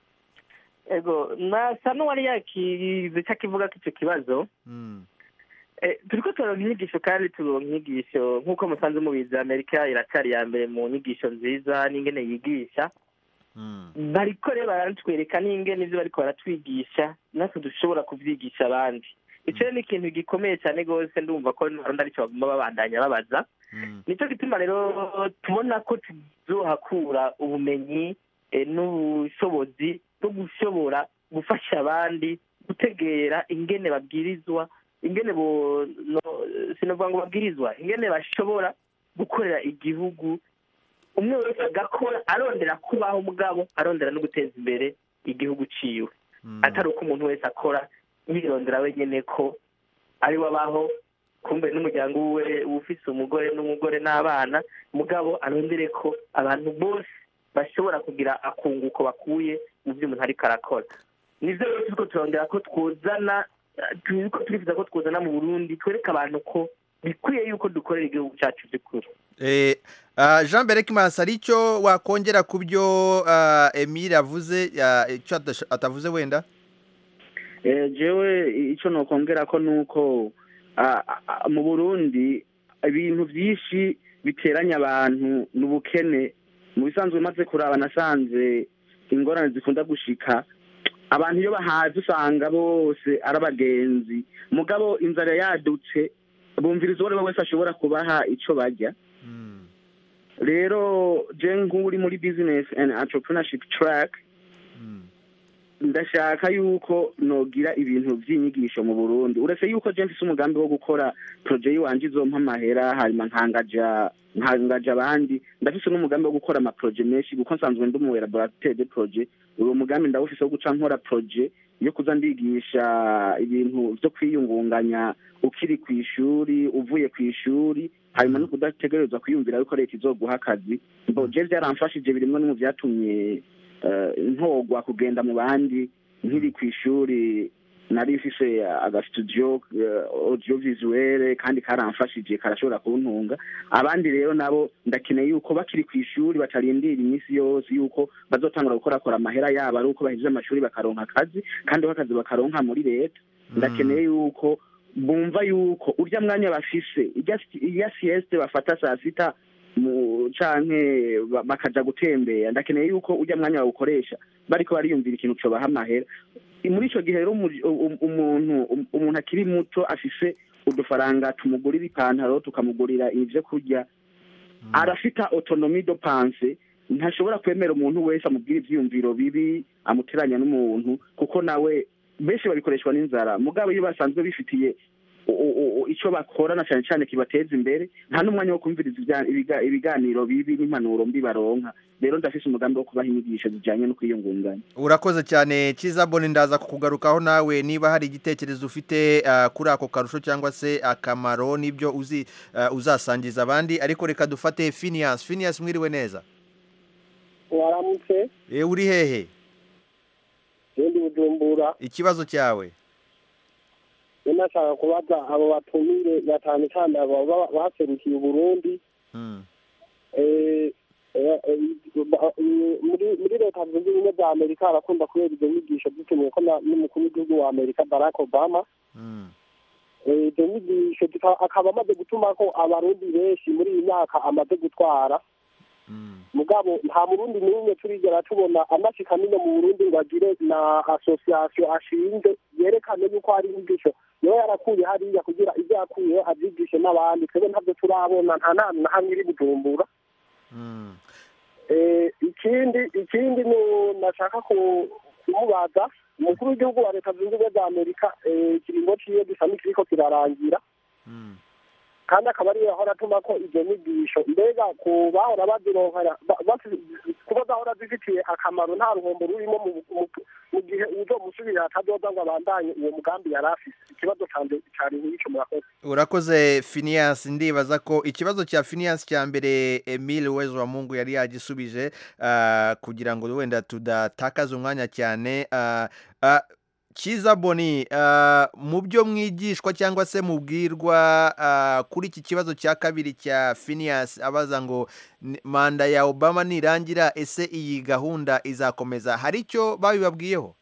[SPEAKER 5] ego nasa n'uwari yakize icyo akivuga ko icyo kibazo
[SPEAKER 1] Mm.
[SPEAKER 5] Eh, turiko turonka inyigisho kandi turonka inyigisho nk'uko musanze mubizi amerika iracyari iya mbere mu nyigisho nziza n'ingene yigisha
[SPEAKER 1] Mm.
[SPEAKER 5] bariko rero baratwereka n'ingene ivyo bariko baratwigisha natwe dushobora kuvyigisha abandi ico rero ni ikintu gikomeye cyane rwose ndumva ko n'abarundi arico bagomba babandanya babaza
[SPEAKER 1] Mm.
[SPEAKER 5] nicyo gituma rero tubona ko tuzohakura ubumenyi eh, n'ubushobozi bwo gushobora gufasha abandi gutegera ingene babwirizwa ingene bo no, sinavuga ngo babwirizwa ingene bashobora gukorera igihugu umwe wese agakora arondera kubaho mugabo arondera no guteza imbere igihugu ciwe
[SPEAKER 1] Mm.
[SPEAKER 5] atari uko umuntu wese akora yirondera wenyine ko ari we abaho kumbe n'umuryango we ufise umugore n'umugore n'abana mugabo arondere ko abantu bose bashobora kugira akunguko bakuye mu byo umuntu ariko arakora nivyo rero turiko turondera ko twuzana eh, turiko turifuza ko twuzana mu burundi twereke abantu ko bikwiye yuko dukorera igihugu cyacu by'ukuri
[SPEAKER 1] Eh, ah, jean berek masi hari icyo wakongera ku byo ah, emile avuze ah, icyo atasha- atavuze wenda
[SPEAKER 8] Eh, jewe icyo nokongera ko nuko ah, ah, mu burundi ibintu byinshi biteranya abantu ni ubukene mu bisanzwe maze kuraba nasanze ingorane zikunda gushika abantu iyo bahaze usanga bose ari abagenzi mugabo inzara yadutse bumviriza uwo ari we wese ashobora kubaha icyo barya
[SPEAKER 1] Mm.
[SPEAKER 8] rero je nk'uri muri business and entrepreneurship track
[SPEAKER 1] Mm.
[SPEAKER 8] ndashaka yuko nogira ibintu by'inyigisho mu burundi uretse yuko je mfise umugambi wo gukora projet yiwanje izompa amahera hanyuma nkangaja nkangaja abandi ndafise n'umugambi wo gukora amaproje menshi kuko nsanzwe ndi umu laboratoire de projet uwo mugambi ndawufise wo guca nkora projet yo kuza ndigisha ibintu vyo kwiyungunganya ukiri ku ishuri uvuye ku ishuri hanyuma no kudategerezwa kwiyumvira yuko leta izoguha akazi mbo je vyaramfashije birimwe no mu vyatumye eh, ntogwa kugenda mu bandi nkiri ku ishuri nari mfise agastudio eh, audiovisuel kandi karamfashije karashobora kuntunga abandi rero nabo ndakeneye yuko bakiri ku ishuri batarindira iminsi yose yuko bazotangura gukorakora amahera yabo ari uko bahejeje amashuri bakaronka akazi kandi ko akazi bakaronka muri leta ndakeneye yuko bumva yuko urya mwanya bafise irya- irya sieste bafata saa sita mu canke ba- bakaja gutembera ndakeneye yuko urya mwanya bawukoresha bariko bariyumvira ikintu cobaha amahera muri ico gihe rero umu- um- umuntu um- umuntu akiri muto afise udufaranga tumugurira ipantaro tukamugurira ivyo kurya arafita autonomie de pense ntashobora kwemera umuntu wese amubwira ivyiyumviro bibi amuteranya n'umuntu kuko nawe benshi babikoreshwa n'inzara mugabo iyo basanzwe bifitiye u- u- u- ico bakorana cyane cyane kibateza imbere nta n'umwanya wo kumviriza ibya- ibiga- ibiganiro bibi n'impanuro mbi baronka rero ndafise umugambi wo kubaha inyigisho zijanye no kwiyungunganya
[SPEAKER 1] urakoze cyane cyiza bone ndaza kukugarukaho nawe niba hari igitekerezo ufite ah, kuri ako karusho cyangwa se akamaro n'ibyo uzi ah, uzasangiza abandi ariko reka dufate Phineas Phineas mwiriwe neza
[SPEAKER 4] waramutse
[SPEAKER 1] Eh, uri hehe
[SPEAKER 4] ndi bujumbura
[SPEAKER 1] ikibazo cyawe
[SPEAKER 4] rero nashaka kubaza abo batumire cyane cyane abo baba baserukiye uburundi
[SPEAKER 1] Mm.
[SPEAKER 4] Eh,
[SPEAKER 10] Eh, eh, ba- eh, muri muri leta zunze ubumwe za amerika harakunda kubera izo nyigisho dutumiwe ko na- n'umukuru w'igihugu wa amerika barack obama Eh, izo nyigisho zika- akaba amaze gutuma ko abarundi benshi muri iyi myaka amaze gutwara mugabo nta murundi n'umwe turigera tubona amashika nino mu burundi ngo agire na association ashinze yerekane yuko hari inyigisho niwe yarakuye hariya kugira ibyo yakuyeho abyigishe n'abandi twebwe ntabyo turabona nta nama na hamwe iri bujumbura Eh, ikindi ikindi ni nashaka ku- kumubaza umukuru w'igihugu wa leta zunze ubumwe za amerika eh, ikiringo ciwe gisa n'ikiriko kirarangira kandi akaba ariyo yahora atuma ko izo nyigisho mbega ku bahora bazironkera ba- bafi- kuba zahora zifitiye akamaro nta ruhombo rurimo mu- mu- mu gihe uzomusubirira atazoza ngo abandanye uwo mugambi yari afise ikibazo canje cari nk'ico murakoze
[SPEAKER 1] urakoze Phineas ndibaza ko ikibazo cya Phineas cya mbere Emile Wezo wa Mungu yari yagisubije ah, kugira ngo wenda tudatakaza umwanya cyane ah, ah, Kiza Boni ah, mu byo mwigishwa cyangwa se mubwirwa ah, kuri iki kibazo cya kabiri cya Phineas abaza ngo ni- manda ya Obama nirangira ese iyi gahunda izakomeza hari icyo babibabwiyeho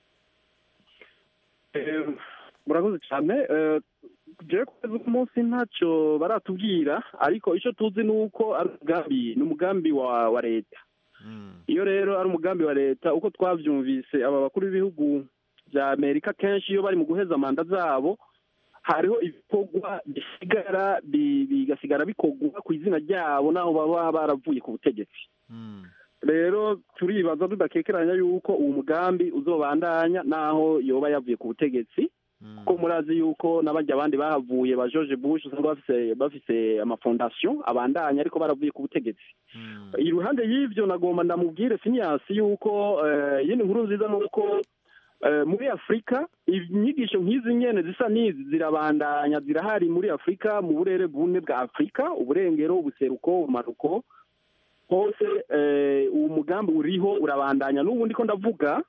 [SPEAKER 7] Eh, murakoze cyane Eh, jewe kugeza uku munsi ntacyo baratubwira ariko icyo tuzi ni uko ari umugambi ni umugambi wa wa leta iyo rero ari umugambi wa leta uko twabyumvise aba bakuru b'ibihugu bya amerika kenshi iyo bari mu guheza manda zabo hariho ibikorwa bisigara bi- bigasigara bikorwa ku izina ryabo n'aho baba baravuye ku butegetsi rero turibaza tudakekeranya yuko uwo mugambi uzobandanya n'aho yoba yavuye ku butegetsi kuko murazi yuko n'abajya abandi bahavuye ba george bush usanga bafise bafise amafondasiyo abandanya ariko baravuye ku butegetsi iruhande y'ivyo nagomba ndamubwire Phineas yuko eh, yindi nkuru nziza ni uko eh, muri afurika inyigisho nk'izi nyene zisa n'izi zirabandanya zirahari muri afurika mu burere bune bwa afurika uburengero ubuseruko ubumanuko hose eh, uwo mugambi uriho urabandanya n'ubu ndiko ndavuga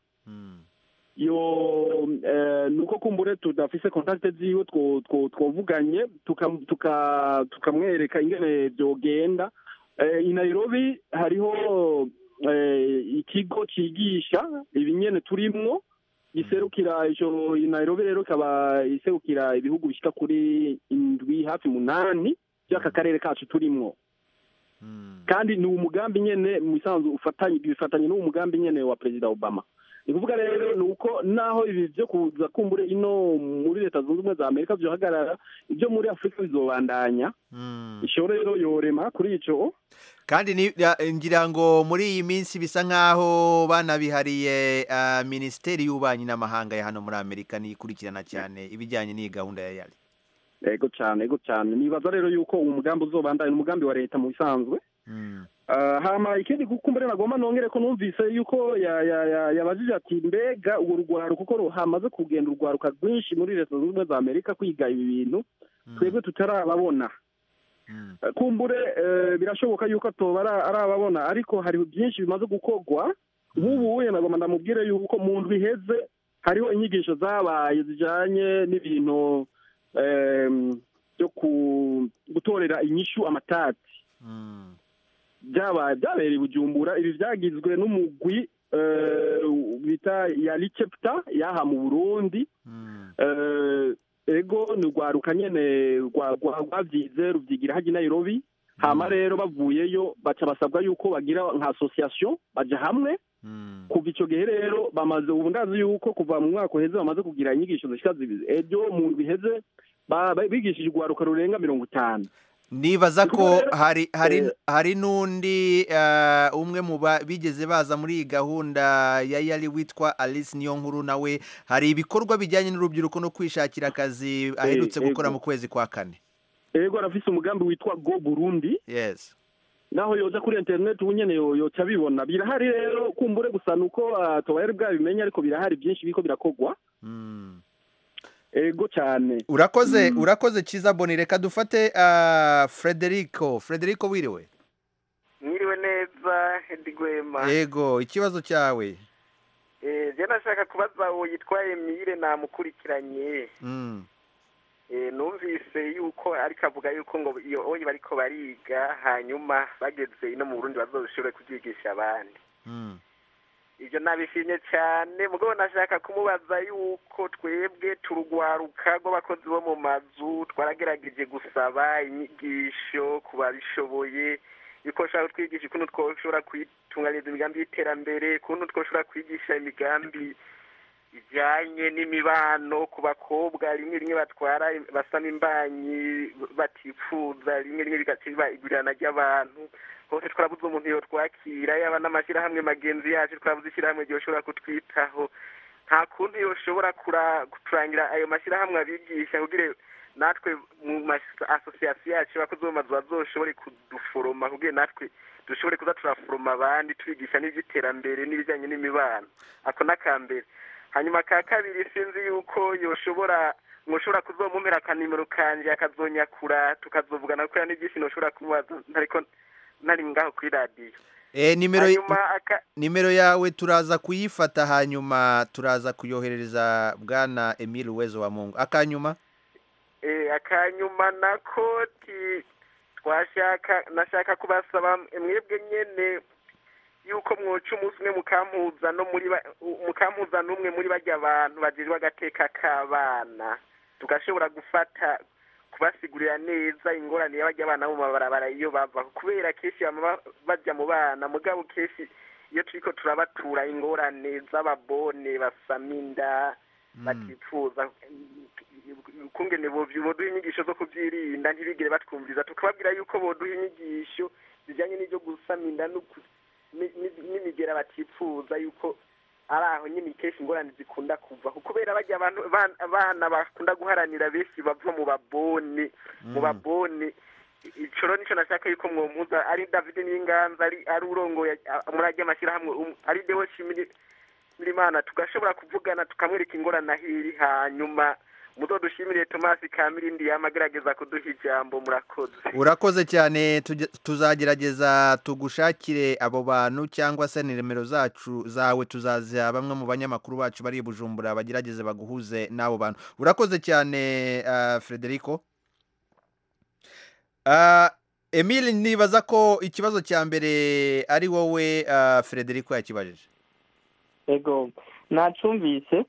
[SPEAKER 7] yo eh, nuko kumbure tudafise kontakte ziwe two- two- twovuganye tuka- tuka- tukamwereka ingene vyogenda eh, i nairobi hariho eh, ikigo cigisha ibinyene turimwo giserukira ico i nairobi rero ikaba iserukira ibihugu bishika kuri indwi hafi munani vy'aka karere kacu turimwo kandi ni umugambi nyene mu bisanzwe ufatanye bifatanye n'uwo mugambi nyene wa perezida obama ni kuvuga rero ni uko naho ibi byo kuza kumbure ino muri leta zunze ubumwe za amerika byohagarara ibyo muri afurika bizobandanya isho rero yorema kuri ico
[SPEAKER 1] kandi ni- ya- ngira ngo muri iyi minsi bisa nk'aho banabihariye ah, minisiteri y'ububanyi n'amahanga ya hano muri amerika nikurikirana cyane ibijyanye n'iyi gahunda ya yari
[SPEAKER 7] ego cyane ego cyane nibaza rero yuko uwo mugambi uzobandanya ni umugambi wa leta mu bisanzwe Ah, hama ikindi kukumbure nagomba nongere ko numvise yuko ya- ya- ya- yabajije ati mbega uwo rugwaruka uko hamaze kugenda urwaruka rwinshi muri leta zunze ubumwe za amerika kwiga ibi bintu twebwe tutarababona Eh, kumbure eh, birashoboka yuko atoba ara- arababona ariko hari byinshi bimaze gukorwa nk'ubu we nagomba ndamubwire yuko mu ndwi iheze hariho inyigisho zabaye zijanye n'ibintu em, byo ku- gutorera inyishu amatati byabaye byabereye i bujumbura ibi byagizwe n'umugwi eh, bita yari chapter yaha mu burundi Eh, ego ni urwaruka nyene rwa- rwa- rwavyize ruvyigira haji nairobi hama rero bavuyeyo baca basabwa yuko bagira nka association baja hamwe kuva ico gihe rero bamaze ubu ndazi yuko kuva mu mwaka uheze bamaze kugira inyigisho zishika zibiri ejo mu ndwi iheze ba- ba- bigishije urwaruka rurenga mirongo itanu
[SPEAKER 1] nibaza ko
[SPEAKER 7] Kuko
[SPEAKER 1] hari hari
[SPEAKER 7] eh,
[SPEAKER 1] hari n'undi ah, umwe mu ba- bigeze baza muri iyi gahunda ya yari witwa alice niyo nkuru nawe hari ibikorwa bijyanye n'urubyiruko no kwishakira akazi aherutse
[SPEAKER 7] ego.
[SPEAKER 1] gukora mu kwezi kwa kane
[SPEAKER 7] ego arafise umugambi witwa go burundi
[SPEAKER 1] yes
[SPEAKER 7] naho yoza kuri internet ubu nyene yo- yoca bibona birahari rero kumbure gusa nuko ah, tobayari bwabimenye ariko birahari byinshi biriko birakorwa ego cyane
[SPEAKER 1] urakoze urakoze cyiza boni reka dufate ah, frederico frederico wiriwe
[SPEAKER 11] mwiriwe neza Edi Gwema
[SPEAKER 1] yego ikibazo cyawe
[SPEAKER 11] Eh, je nashaka kubaza uwo yitwa Emile namukurikiranye
[SPEAKER 1] Mm.
[SPEAKER 11] Eh, numvise yuko ariko avuga yuko ngo iyo oyi bariko bariga hanyuma bageze ino mu burundi bazoshobore kubyigisha abandi ibyo nabishimye cyane mugabo nashaka kumubaza yuko twebwe turugwaruka rw'abakozi bo mu mazu twaragerageje gusaba inyigisho ku babishoboye yuko bashobora kutwigisha ukuntu twoshobora kwitunganyiriza imigambi y'iterambere ukuntu twoshobora kwigisha imigambi ijyanye n'imibano ku bakobwa rimwe rimwe batwara basama imbanyi batifuza rimwe rimwe bigaciba igurirana ry'abantu hose twarabuze umuntu yotwakira yaba n'amashyirahamwe magenzi yacu twarabuze ishyirahamwe ryoshobora kutwitaho nta kundi yoshobora kura- kuturangira ayo mashyirahamwe abigisha kugira natwe mu asosiyasiyo yacu abakozi bo mu mazu bazoshobore kuduforoma kugira natwe dushobore kuza turaforoma abandi tubigisha n'iby'iterambere n'ibijyanye n'imibano ako n'akambere hanyuma ka kabiri sinzi yuko yoshobora mwoshobora kuzomumpera akanimero kanje akazonyakura tukazovugana kubera n'ibyinshi noshobora kumubaza ntariko ntari ngaho kuri radiyo
[SPEAKER 1] Eh, nimero
[SPEAKER 11] hanyuma aka
[SPEAKER 1] nimero yawe turaza kuyifata hanyuma turaza kuyoherereza bwana Emile Uwezo wa Mungu akanyuma
[SPEAKER 11] eh, akanyuma nako ti twashaka nashaka kubasaba mwebwe nyene yuko mwoca umunsi umwe mukampuza no muri ba- mukampuza n'umwe muri barya abantu bajejwe agateka k'abana tugashobora gufata kubasigurira neza ingorane y'abajya abana bo mu mabarabara iyo bava kubera kenshi bama ba- bajya mu bana mugabo kenshi iyo turiko turabatura ingorane z'ababone basama inda batifuza ukungene bovyu- boduha inyigisho zo kuvyirinda ntibigire batwumviriza tukababwira yuko boduha inyigisho zijanye n'ivyo gusama inda n'uku- ni- ni- n'imigera batifuza yuko ari aho nyine kenshi ingorane zikunda kuva kubera bajya abantu bana- abana bakunda guharanira benshi bava mu babone mu babone ico rero nico nashaka yuko mwompuza ari david n'inganza ari ari urongoye a- muri arya mashyirahamwe um- ari dewo shimiri Imana tugashobora kuvugana tukamwereka ingorane aho iri hanyuma muzodushimire tomasi kamirindi yamagerageza kuduha ijambo murakoze
[SPEAKER 1] urakoze cyane tujye- tuzagerageza tugushakire abo bantu cyangwa se nimero zacu zawe tuzaziha bamwe mu banyamakuru bacu bari i bujumbura bagerageze baguhuze n'abo bantu urakoze cyane ah, frederico Ah, emile nibaza ko ikibazo cya mbere ari wowe ah, frederico yakibajije
[SPEAKER 5] ego nacumvise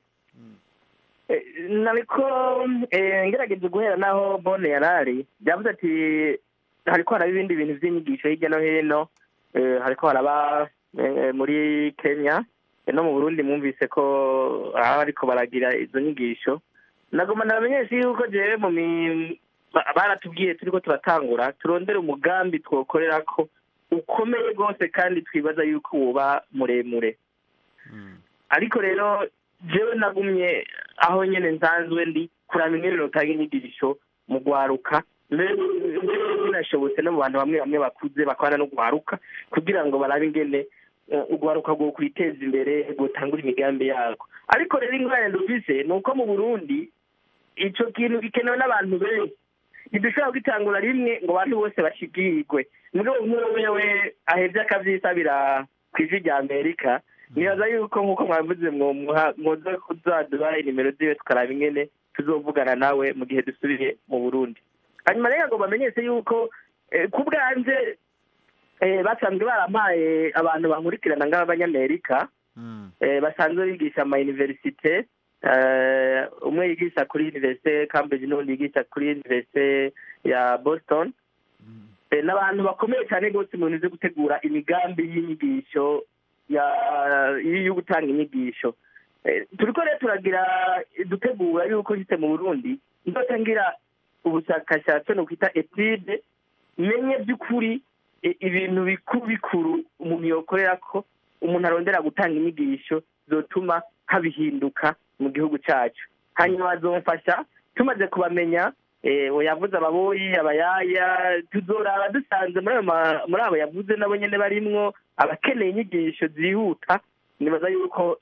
[SPEAKER 5] Eh, nariko eh, ngerageje guhera naho bone yarari byavuze ati hariko haraba ibindi bintu vy'inyigisho hirya no hino eh, hariko haraba eh, muri kenya eh, no mu burundi mwumvise ko aho ariko baragira izo nyigisho nagoma nabamenyesha yuko jewe mu mi- ba- baratubwiye turiko turatangura turondere umugambi twokorerako ukomeye rwose kandi twibaza yuko woba muremure ariko rero jewe nagumye aho nyene nsanzwe ndi kuraba ingene notanga inyigisho mu gwaruka mbere mbere binashobotse no mu bantu bamwe bamwe bakuze bakwana no gwaruka kugira ngo barabe ingene eh, ugwaruka rwo kwiteza imbere rwotangura imigambi yarwo ariko rero ingorane dufise ni uko mu burundi ico kintu gikenewe n'abantu benshi ntidushobora kugitangura rimwe ngo abantu bose bashigirwe mugabo umwe wewe ahevye akavyisabira kw'ijwi rya amerika nibaza yuko nk'uko mwavuze mwomuha mwoza kuzaduha inimero ziwe tukaraba ingene tuzovugana nawe mu gihe dusubiye mu burundi hanyuma rero ngo bamenyese yuko eh, ku bwanje eh, basanzwe barampaye abantu bankurikirana ng'abanyamerika eh, basanzwe bigisha ama universite eh, umwe yigisha kuri universite cambridge n'undi yigisha kuri universite ya boston Eh, n'abantu bakomeye cyane rwose mu bintu byo gutegura imigambi y'inyigisho ya- yo gutanga inyigisho Eh, turiko rero turagira dutegura yuko nshitse mu burundi nzotangira ubushakashatsi no kwita etude menye by'ukuri i- ibintu bikuru bikuru umuntu yokorera ko umuntu arondera gutanga inyigisho zotuma habihinduka mu gihugu cyacu hanyuma bazomfasha tumaze kubamenya eh, yavuze ababoyi abayaya tuzoraba dusanze muri ayo ma- muri abo yavuze nabo nyene barimwo abakeneye inyigisho zihuta nibaza yuko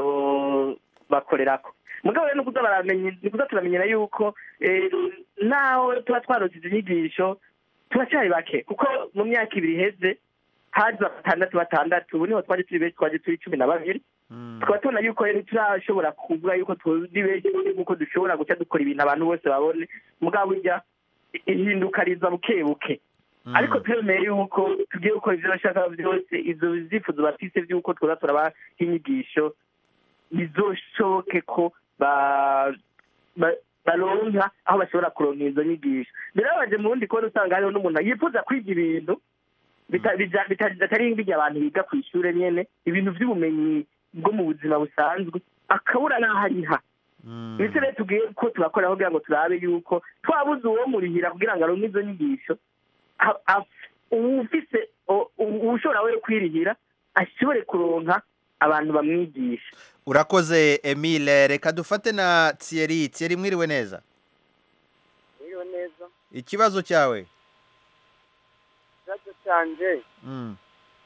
[SPEAKER 5] tuzobakorerako mugabo rero nukuza baramenya nikuza turamenyera yuko eh, naho tuba twarose izo nyigisho turacyari bake kuko mu myaka ibiri iheze haza batandatu batandatu ubu niho twari turi benshi twaje turi cumi na babiri tukaba tubona yuko rero turashobora kuvuga yuko tuzi benshi nk'uko dushobora guca dukora ibintu abantu bose babone mugabo burya ihinduka riza buke buke ariko turemeye yuko tugiye gukora ibyo bashaka byose izo byifuzo bafise by'uko twoza turabaha inyigisho bizoshoboke ko ba- ba- baronka aho bashobora kuronka izo nyigisho birababaje mu wundi kubona usanga hariho n'umuntu yifuza kwiga ibintu bita- bija- bita- bitari bijya abantu biga ku ishuri nyene ibintu by'ubumenyi bwo mu buzima busanzwe akabura n'aho ariha ndetse rero tubwiye ko turakora kugira ngo turabe yuko twabuze uwo murihira kugira ngo aronke izo nyigisho a- a- uwufise o- u- uwushobora we kwirihira ashobore kuronka abantu bamwigisha
[SPEAKER 1] urakoze emile reka dufate na thierry thierry mwiriwe neza
[SPEAKER 12] Mwiriwe neza
[SPEAKER 1] ikibazo cyawe
[SPEAKER 12] ikibazo cyanjye
[SPEAKER 1] Mm.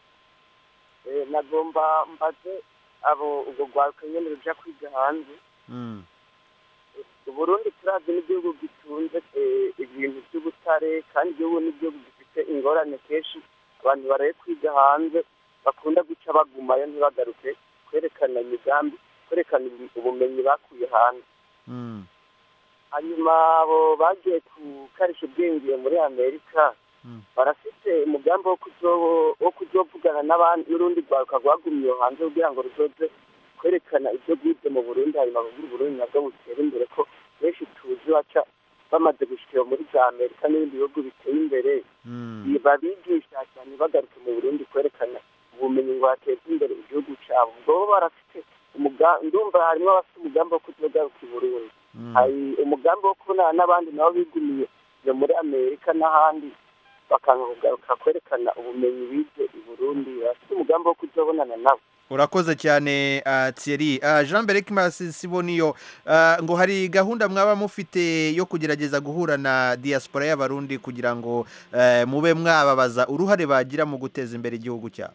[SPEAKER 12] eh, nagomba mbaze abo ubwo rwaruka nyene ruja kwiga hanze
[SPEAKER 1] Mm.
[SPEAKER 12] uburundi turazi n'igihugu gitunze eh, ibintu by'ubutare kandi igihugu n'igihugu gifite ingorane kenshi abantu baraye kwiga hanze bakunda guca bagumayo ntibagaruke kwerekana imigambi kwerekana ubu- ubumenyi bakuye hanze
[SPEAKER 1] Mm.
[SPEAKER 12] hanyuma abo bagiye gukarisha ubwenge muri amerika barafite umugambi wo kuzo- wo kuzovugana n'abandi n'urundi rwaruka rwagumye iyo hanze kugira ngo ruzoze kwerekana ibyo rwize mu burundi hanyuma kugira uburundi nabwo butere imbere ko benshi tuzi baca bamaze gushikira muri za amerika n'ibindi bihugu biteye imbere babigisha cyane bagaruke mu burundi kwerekana ubumenyi ngo hateze imbere igihugu cyabo ubwo bo barafite umugambi ndumva harimo abafite umugambi wo kuzogaruka i burundi hari umugambi wo kubonana n'abandi nabo bigumiye iyo muri amerika n'ahandi bakanga kugaruka kwerekana ubumenyi bize i burundi bafite umugambi wo kuzobonana nabo
[SPEAKER 1] urakoze cyane uh, thierry uh, jean berek siboniyo uh, ngo hari gahunda mwaba mufite yo kugerageza guhura na diaspora y'abarundi kugira ngo uh, mube mwababaza uruhare bagira mu guteza imbere igihugu cyabo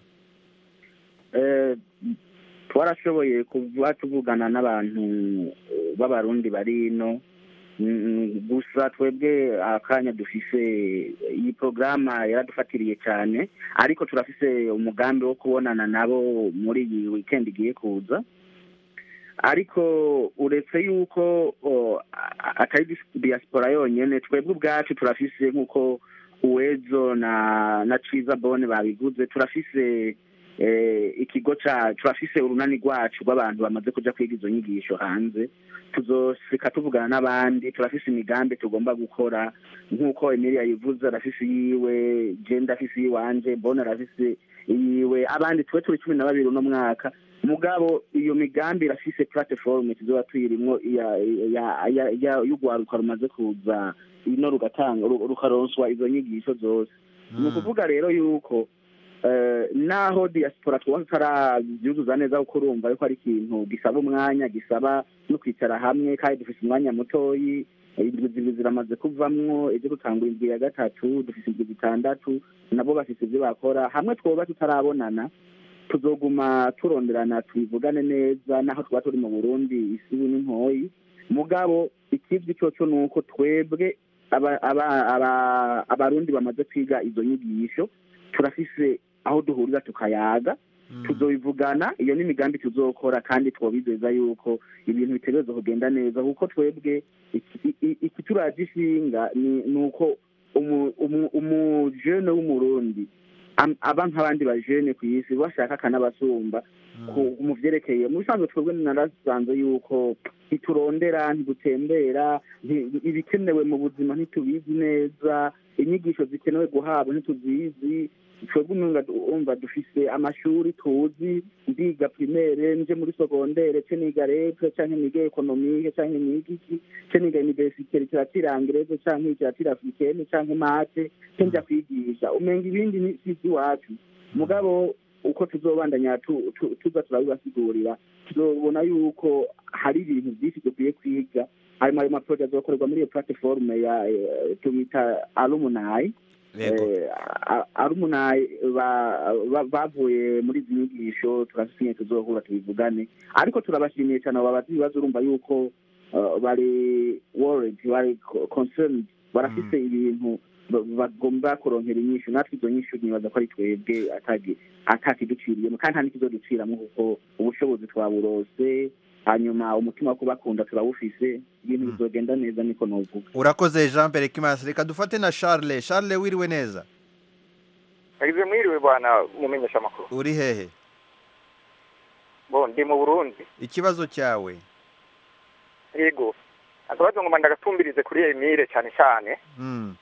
[SPEAKER 8] Eh, twarashoboye kuba tuvugana n'abantu eh, b'abarundi bari ino Mm, gusa twebwe akanya dufise iyi porogaramu yaradufatiriye cyane ariko turafise umugambi wo kubonana nabo muri iyi weekend igiye kuza ariko uretse yuko o, a- atari dis- diaspora yonyene twebwe ubwacu turafise nk'uko uwezo na na ciza bone babiguze turafise eh, ikigo ca turafise urunani rwacu rw'abantu bamaze kuja kwiga izo nyigisho hanze tuzoshika tuvugana n'abandi turafise imigambi tugomba gukora nk'uko emilia yivuze arafise iyiwe je ndafise iyiwanje bone arafise iyiwe abandi twe turi cumi na babiri uno mwaka mugabo iyo migambi irafise platform tuzoba tuyirimwo ya- ya- ya- ya- y'urwaruka rumaze kuza ino rugatanga ru- rukaronswa izo nyigisho zose ni ukuvuga rero yuko eh, naho diaspora twaba tutarabyuzuza neza kuko urumva yuko ari ikintu gisaba umwanya gisaba no kwicara hamwe kandi dufite umwanya mutoyi indwi zibiri ziramaze kuvamwo ibyo gutangura indwi ya gatatu dufite indwi zitandatu nabo bafite ibyo bakora hamwe twoba tutarabonana tuzoguma turonderana tubivugane neza naho twaba turi mu burundi isibu n'intoyi mugabo ikizwi cyoco ni uko twebwe aba- aba- aba- abarundi bamaze kwiga izo nyigisho turafise aho duhurira tukayaga tuzobivugana iyo n'imigambi tuzokora kandi twabizeza yuko ibintu bitegereza kugenda neza kuko twebwe iki- i- ikituraje ishinga ni ni uko umu- umu- umujene w'umurundi am- aba nk'abandi bajene ku isi bashaka akanabasumba ku- mu vyerekeye mu bisanzwe twebwe narasanze yuko ntiturondera ntidutembera nti- ibikenewe mu buzima ntitubizi neza inyigisho zikenewe guhabwa ntituzizi twebwe umenga du- umva dufise amashuri tuzi ndiga primaire nje muri segondere ce niga repe canke niga ekonomike canke niga iki ce niga universite literature anglaise canke literature africaine canke mate ce nja kwigisha umenga ibindi ni si iwacu mugabo uko tuzobandanya tu- tu- tuza turabibasigurira tuzobona yuko hari ibintu byinshi dukwiye kwiga harimo ayo maproje azokorerwa muri iyo platiforume ya eh, tubita alumni Eh, a- alumni ba- ba- bavuye muri izi nyigisho turasinya tuzohura tubivugane ariko turabashimiye cyane abo babaza ibibazo urumva yuko eh, bari worried bari co- concerned barafise ibintu ba- bagomba kuronkera inyishu natwe izo nyishu nibaza ko ari twebwe atagi- atakiduciriyemo kandi nta n'ikizoduciramwo kuko ubushobozi twaburose hanyuma umutima wo kubakunda turawufise ibintu bizogenda neza niko novuga
[SPEAKER 1] urakoze jean pierre kimasi reka dufate na charles charles wiriwe neza
[SPEAKER 13] yagize mwiriwe bwana mumenyesha amakuru
[SPEAKER 1] uri hehe
[SPEAKER 13] bo ndi mu burundi
[SPEAKER 1] ikibazo cyawe
[SPEAKER 13] yego akabazo ngoma ndagatumbirize kuri emile cyane cyane
[SPEAKER 1] Mm.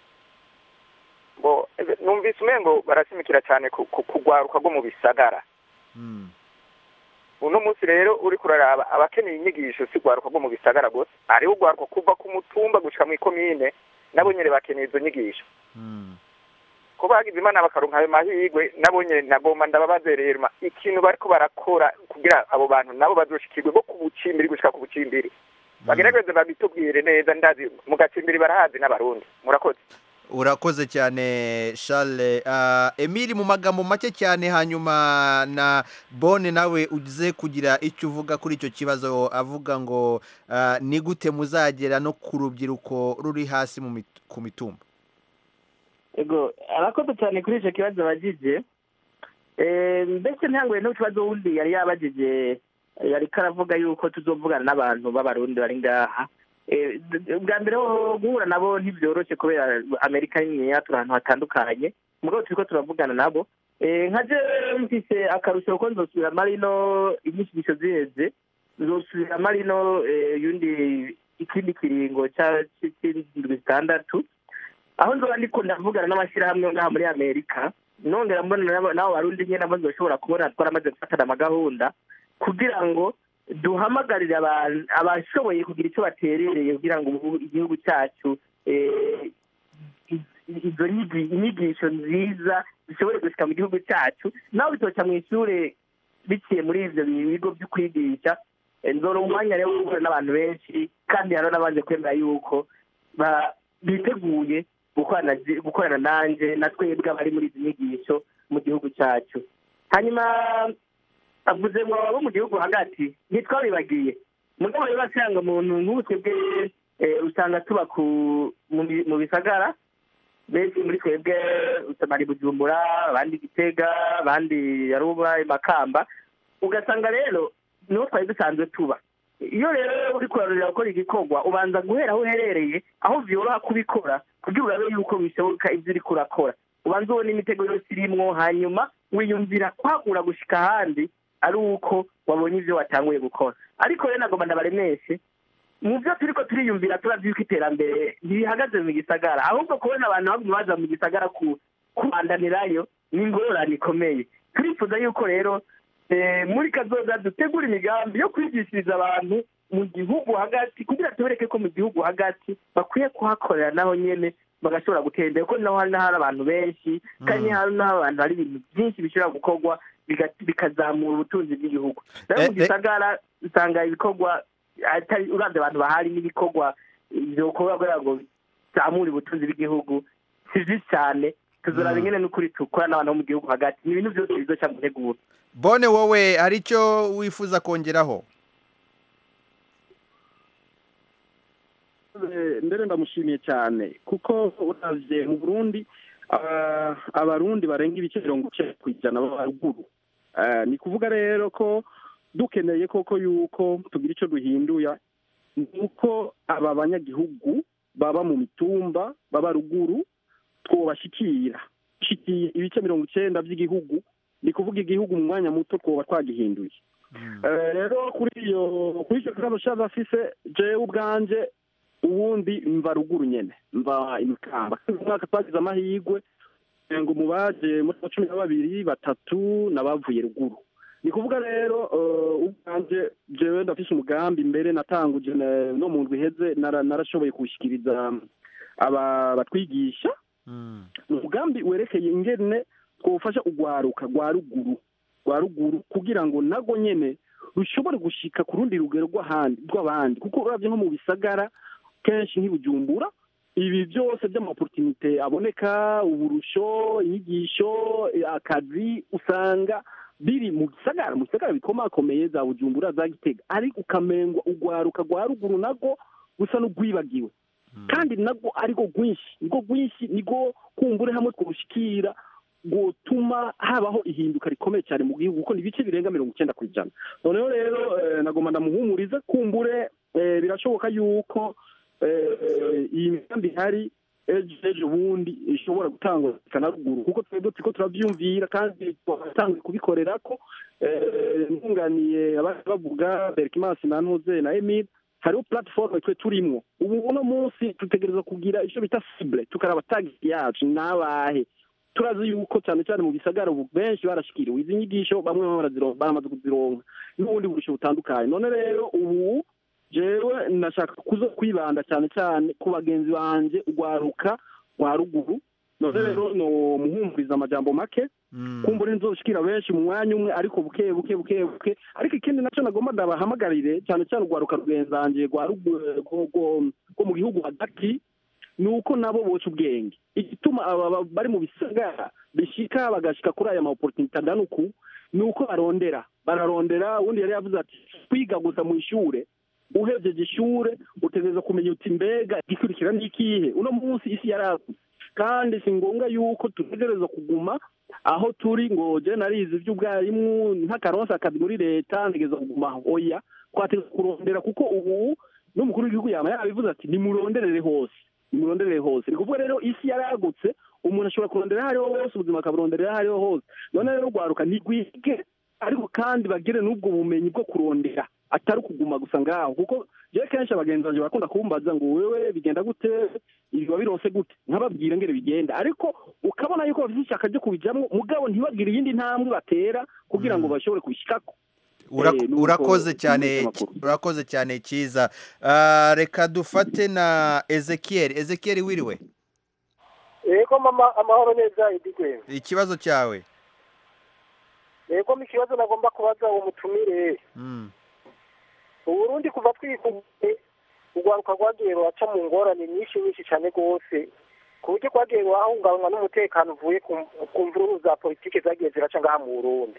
[SPEAKER 13] bo ebe- numvise umengo barasimikira cyane ku ku- kugwaruka rwo mu bisagara
[SPEAKER 1] Mm.
[SPEAKER 13] uno munsi rero uri kuraraba abakeneye inyigisho si ugwaruka rwo mu bisagara gusa hariho ugwaruka kuva ku mutumba gushika mu ikomine nabo nyene bakeneye izo nyigisho
[SPEAKER 1] Mm.
[SPEAKER 13] ko bagize imana bakaronka ayo mahirwe nabo nyene nagomba ndababaze rero ma- ikintu bariko barakora kugira abo bantu nabo bazoshikirwe bo ku bucimbiri gushika ku bucimbiri bagerageze babitubwire neza ndazi mu gacimbiri barahazi n'abarundi murakoze
[SPEAKER 1] urakoze cyane charles Ah, emile mu magambo make cyane hanyuma na bone nawe uze kugira icyo uvuga kuri icyo kibazo avuga ngo ah, ni gute muzagera no ku rubyiruko ruri hasi mu mit- ku mitumba
[SPEAKER 5] ego arakoze cyane kuri icyo kibazo bagije Eh, mbese ntanguye n'ikibazo wundi yari yabagije yari karavuga yuko tuzovugana n'abantu b'abarundi bari ngaha Eh, d- d- bwa mbere ho guhura nabo ntibyoroshye kubera amerika niniya turi ahantu hatandukanye mugabo turiko turavugana nabo Eh, nka je mfise akarusho ko nzosubira marino inyigisho ziheze nzosubira marino eh, yundi ikindi kiringo ca- c'indwi zitandatu aho nzoba ndiko ndavugana n'amashyirahamwe ngaha muri amerika nongera mbona n'abo- n'abo barundi nyine nabo nzoshobora kubona twaramaze gufatana amagahunda kugira ngo duhamagarire abantu abashoboye kugira icyo baterereye kugira ngo ubu igihugu cyacu eh, i- izo nyigi- inyigisho nziza zishobore gushika mu gihugu cyacu naho bitoca mu ishure biciye muri ivyo bigo byo kwigisha eh, nzoronka umwanya rero wo guhura n'abantu benshi kandi hariho n'abanje kwemera yuko ba- biteguye gukorana zi- gukorana nanje na twebwe abari muri izi nyigisho mu gihugu cyacu hanyuma avuze ngo abo mu gihugu hagati ntitwabibagiye mugabo rero asanga umuntu nk'ubu twebwe eh, usanga tuba ku mu bi- mu bisagara benshi muri twebwe bari bujumbura abandi gitega abandi yaruba makamba ugasanga rero niho twari dusanzwe tuba iyo rero uri kurarurira gukora igikorwa ubanza guhera aho uherereye aho vyoroha kubikora kugira urabe yuko bishoboka ibyo uriko urakora ubanza ubona imitego yose irimwo hanyuma wiyumvira kwagura gushika ahandi ari uko wabonye ivyo watanguye gukora ariko rero nagomba ndabaremeshe mu byo turiko turiyumvira turavye yuko iterambere ntibihagaze mu gisagara ahubwo kubona abantu baguma baza mu gisagara ku kubandanirayo ni ingorane ikomeye turifuza yuko rero eh, muri kazoza dutegura imigambi yo kwigishiriza abantu mu gihugu hagati kugira tubereke ko mu gihugu hagati bakwiye kuhakorera naho nyene bagashobora gutera imbere kuko naho hari n'ahari abantu benshi kandi hari n'aho abantu hari ibintu byinshi bishobora gukorwa biga- bikazamura ubutunzi bw'igihugu rero mu
[SPEAKER 1] Eh, eh.
[SPEAKER 5] gisagara usanga ibikorwa atari uravye abantu bahari n'ibikorwa vyokorwa kugira ngo bizamure ubutunzi bw'igihugu si vyinshi cyane tuzoraba ingene n'ukuri tukora n'abantu bo mu gihugu hagati ni ibintu vyose bizoca mu nteguro
[SPEAKER 1] bone wowe hari icyo wifuza kongeraho
[SPEAKER 7] Eh, mbere ndamushimiye cyane kuko uravye mu burundi ah, abarundi barenga ibice mirongo icyenda ku ijana baba ruguru Eh, ni kuvuga rero ko dukeneye koko yuko tugira icyo duhinduya ni uko aba banyagihugu baba mu mitumba baba ruguru twobashikira shikiye ibice mirongo icyenda by'igihugu ni kuvuga igihugu mu mwanya muto twoba twagihinduye Eh, rero kuri iyo kuri icyo kibazo cyaba afise jewe ubwanje ubundi mva ruguru nyene mva imikamba kandi uyu mwaka twagize amahirwe eh, ngo mu baje muri abo cumi na babiri batatu nabavuye ruguru ni kuvuga rero eh, ubwanje jewe ndafise umugambi mbere natanguje na- no mu ndwi iheze nara- narashoboye kuwushyikiriza aba batwigisha ni umugambi werekeye ingene twofasha urwaruka rwa ruguru rwa ruguru kugira ngo nago nyene rushobore gushika ku rundi rugero rw'ahandi rw'abandi kuko uravye nko mu bisagara kenshi nk'ibujumbura ibi byose by'amaportunite aboneka uburusho inyigisho eh, akazi usanga biri mu gisagara mu gisagara bikomakomeye za bujumbura za gitega ariko ukamengwa urwaruka rwa ruguru nago gusa n'urwibagiwe kandi nabwo ariko rwinshi nibwo rwinshi nibwo kumbure hamwe twushikira gutuma habaho ihinduka rikomeye cyane mu gihugu kuko ni ibice birenga mirongo icyenda ku ijana noneho rero eh, nagomba ndamuhumurize kumbure eh, birashoboka yuko eh, iyi migambi ihari ejo ejo bundi ishobora gutangwa na ruguru kuko twebwe turiko turavyumvira kandi twatangiye kubikorera ko eh, ntunganiye abari bavuga berkimansi na ntuze na emile hariho platform twe turimwo ubu uno munsi dutegereza kugira icyo bita cible tukaraba tagisi yacu n'abahe turazi yuko cyane cyane mu bisagara ubu benshi barashikiriwe izi nyigisho bamwe barazironka baramaze kuzironka n'ubundi burusho butandukanye none rero ubu jewe nashaka kuzo kwibanda cyane cyane ku bagenzi banje urwaruka rwa ruguru none rero no muhumuriza amajambo make kumbura nzoshikira benshi mu mwanya umwe ariko buke buke buke buke ariko ikindi nacyo nagomba ndabahamagarire cyane cyane urwaruka rwenzange rwa rugu- rwo- rwo- rwo mu gihugu hagati ni uko nabo boca ubwenge igituma aba ba- bari mu bisagara bishika bagashika kuri aya maopportunité angana uku ni uko barondera bararondera ubundi yari yavuze ati kwiga gusa mu ishure uhejeje ishure utegereza kumenya uti mbega igikurikira ni ikihe uno munsi isi yaragutse kandi si ngombwa yuko dutegereza kuguma aho turi ngo je narize ivy'ubwarimu nk'akaronsa akazi muri leta ntegereza kuguma aho oya twategereza kurondera kuko ubu n'umukuru w'igihugu yama yabivuze ati nimuronderere hose nimuronderere hose ni kuvuga rero isi yaragutse umuntu ashobora kurondera aho ariho hose ubuzima akaburonderera aho ariho hose none rero rwaruka ntigwige ariko kandi bagire n'ubwo bumenyi bwo kurondera atari ukuguma gusa ngaho kuko jewe kenshi abagenzi banje barakunda kumbaza ngo wewe bigenda gute ibi wabironse gute nkababwira ngere bigenda ariko ukabona yuko bafite ishyaka ryo kubijamwo mugabo ntibagire iyindi ntambwe batera kugira ngo bashobore kubishikako
[SPEAKER 1] Ura-
[SPEAKER 7] Eh, nuko
[SPEAKER 1] urakoze cyane
[SPEAKER 7] tumeze amakuru.
[SPEAKER 1] urakoze cyane cyiza Ah, reka dufate na ezekiel ezekiel wiriwe
[SPEAKER 10] yego mama amahoro neza idigwe
[SPEAKER 1] ikibazo cyawe
[SPEAKER 10] yego mu kibazo nagomba kubaza uwo mutumire
[SPEAKER 1] Mm.
[SPEAKER 10] uburundi kuva twikuye urwaruka rwagiye ruraca mu ngorane nyinshi nyinshi cyane rwose ku buryo rwagiye rurahungabanywa n'umutekano uvuye ku- ku mvururu za politiki zagiye ziraca ngaha mu burundi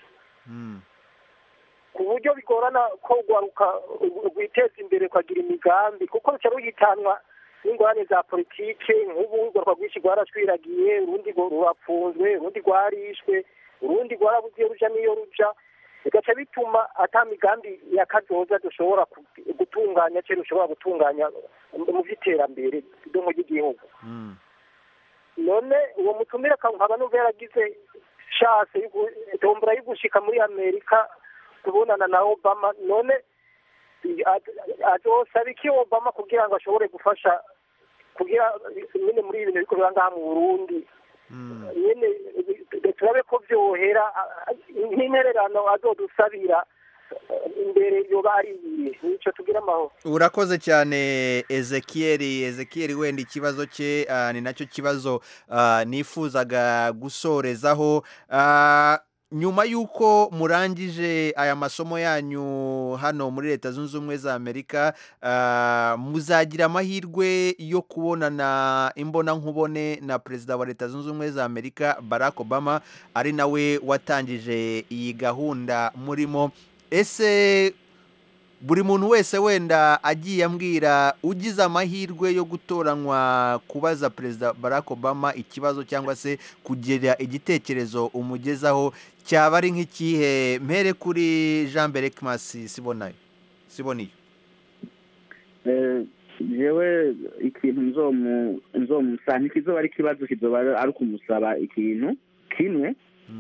[SPEAKER 10] ku buryo bigorana ko urwaruka rwiteza imbere ukagira imigambi kuko ruca ruhitanwa n'ingorane za politike nk'ubu urwaruka rwinshi rwarashwiragiye urundi ngo rurapfunzwe urundi rwarishwe urundi rwarabugiye ruja n'iyo ruja bigaca bituma ata migambi ya kazoza dushobora ku- gutunganya cyangwa dushobora gutunganya mu by'iterambere ry'umu ry'igihugu none uwo mutumire nkaba numva yaragize shase yo gu- tombora yo gushika muri amerika kubonana na obama none azosaba iki obama kugira ngo ashobore gufasha kugira nyine muri ibi bintu biriko biba ngaha mu burundi nyine turabe ko vyohera nk'intererano azodusabira imbere yoba ari iyihe nico tugira amahoro
[SPEAKER 1] urakoze cyane ezekiel ezekiel wenda ikibazo cye ah, ni nacyo kibazo ah, nifuzaga gusorezaho Ah, nyuma y'uko murangije aya masomo yanyu hano muri leta zunze ubumwe za amerika ah, muzagira amahirwe yo kubonana imbonankubone na perezida wa leta zunze ubumwe za amerika barack obama ari nawe watangije iyi gahunda murimo ese buri muntu wese wenda agiye ambwira ugize amahirwe yo gutoranywa kubaza perezida barack obama ikibazo cyangwa se kugira igitekerezo umugezaho cyaba ari nk'ikihe mpere kuri jean berekimasi sibonayo siboniyo
[SPEAKER 8] Eh, jewe ikintu nzomu nzomusaba ntikizoba ari ikibazo kizoba ari ukumusaba ikintu kimwe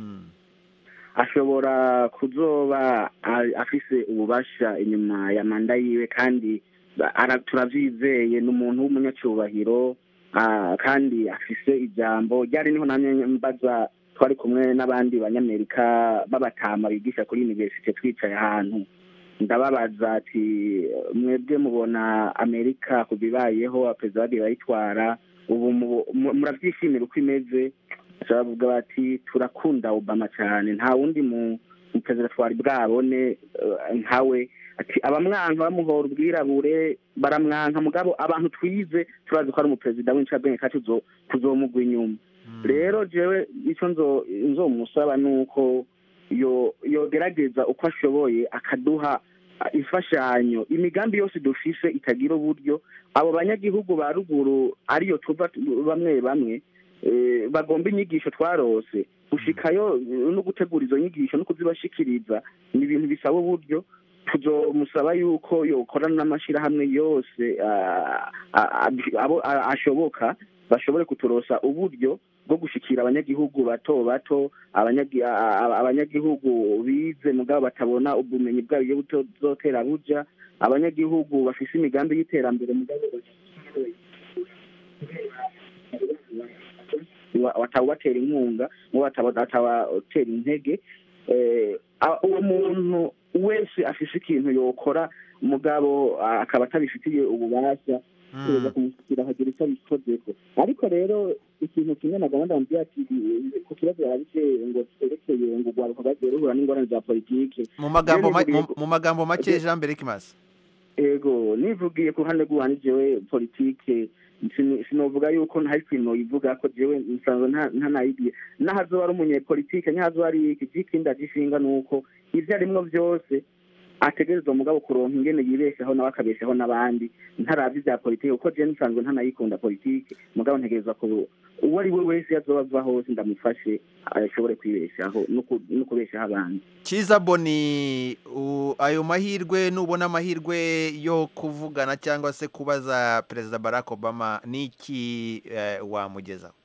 [SPEAKER 8] ashobora kuzoba a- afise ububasha inyuma ya manda yiwe kandi ba- ara- turavyizeye ni umuntu w'umunyacyubahiro ah, kandi afise ijambo ryari niho namye mbaza twari kumwe n'abandi banyamerika b'abatama bigisha kuri universite twicaye ahantu ndababaza ati mwebwe mubona amerika ku bibayeho perezida bagiye bayitwara ubu mu- mu- murabyishimira uko imeze baravuga bati turakunda obama cyane nta wundi mu mu perezida twari bwabone eh, nkawe ati abamwanka bamuhora ubwirabure baramwanka mugabo abantu twize turazi ko ari umuperezida w'incabwenge kandi tuzo- tuzomugwa inyuma rero jewe icyo nzo nzomusaba ni uko yo yogerageza uko ashoboye akaduha ah, imfashanyo imigambi yose dufise itagira uburyo abo banyagihugu ba ruguru ariyo tuva tu- bamwe bamwe eh, bagomba inyigisho twarose gushikayo eh, no gutegura izo nyigisho no kuzibashikiriza ni ibintu bisaba uburyo tuzomusaba yuko yokorana n'amashirahamwe yose ah, ah, ah, abo ah, ashoboka bashobore kuturosa uburyo bwo gushikira abanyagihugu bato bato abanyagi- a- a- abanyagihugu bize mugabo batabona ubumenyi bwabo iyo butozotera buja abanyagihugu bafise imigambi y'iterambere mugabo wa- batawubatera inkunga ngo batabatera intege Eh, a- uwo muntu wese afise ikintu yokora mugabo ah, akaba atabifitiye ububasha kuza kumushyikira hagira icyo abikozeko ariko rero ikintu kimwe na gahunda mubwira ati ku kibazo yarabise ngo twerekeye ngo urwaruka rwagiye ruhura n'ingorane za politike
[SPEAKER 1] mu magambo ma-
[SPEAKER 8] Rero
[SPEAKER 1] mu- mu magambo make jean mbere kimasa
[SPEAKER 8] ego nivugiye ku ruhande rw'uwanjye jewe politike sini- sinovuga yuko nta kintu noyivuga ko jewe nsanzwe nta- ntanayigiye n'ahazoba ari umunyepolitike ntihazoba ari iki ikindi agishinga ni uko ivyo arimwo vyose ategerezwa mugabo kuronka ingene yibeshaho nawe akabeshaho n'abandi ntaravye ivya politike kuko jewe nsanzwe ntanayikunda politike mugabo ntegerezwa ku uwo ari we wese yazoba ava hose ndamufashe ashobore kwibeshaho no ku- no kubeshaho abandi
[SPEAKER 1] Kiza Boni u- ayo mahirwe nubona amahirwe yo kuvugana cyangwa se kubaza Perezida Barack Obama niki eh, wamugezaho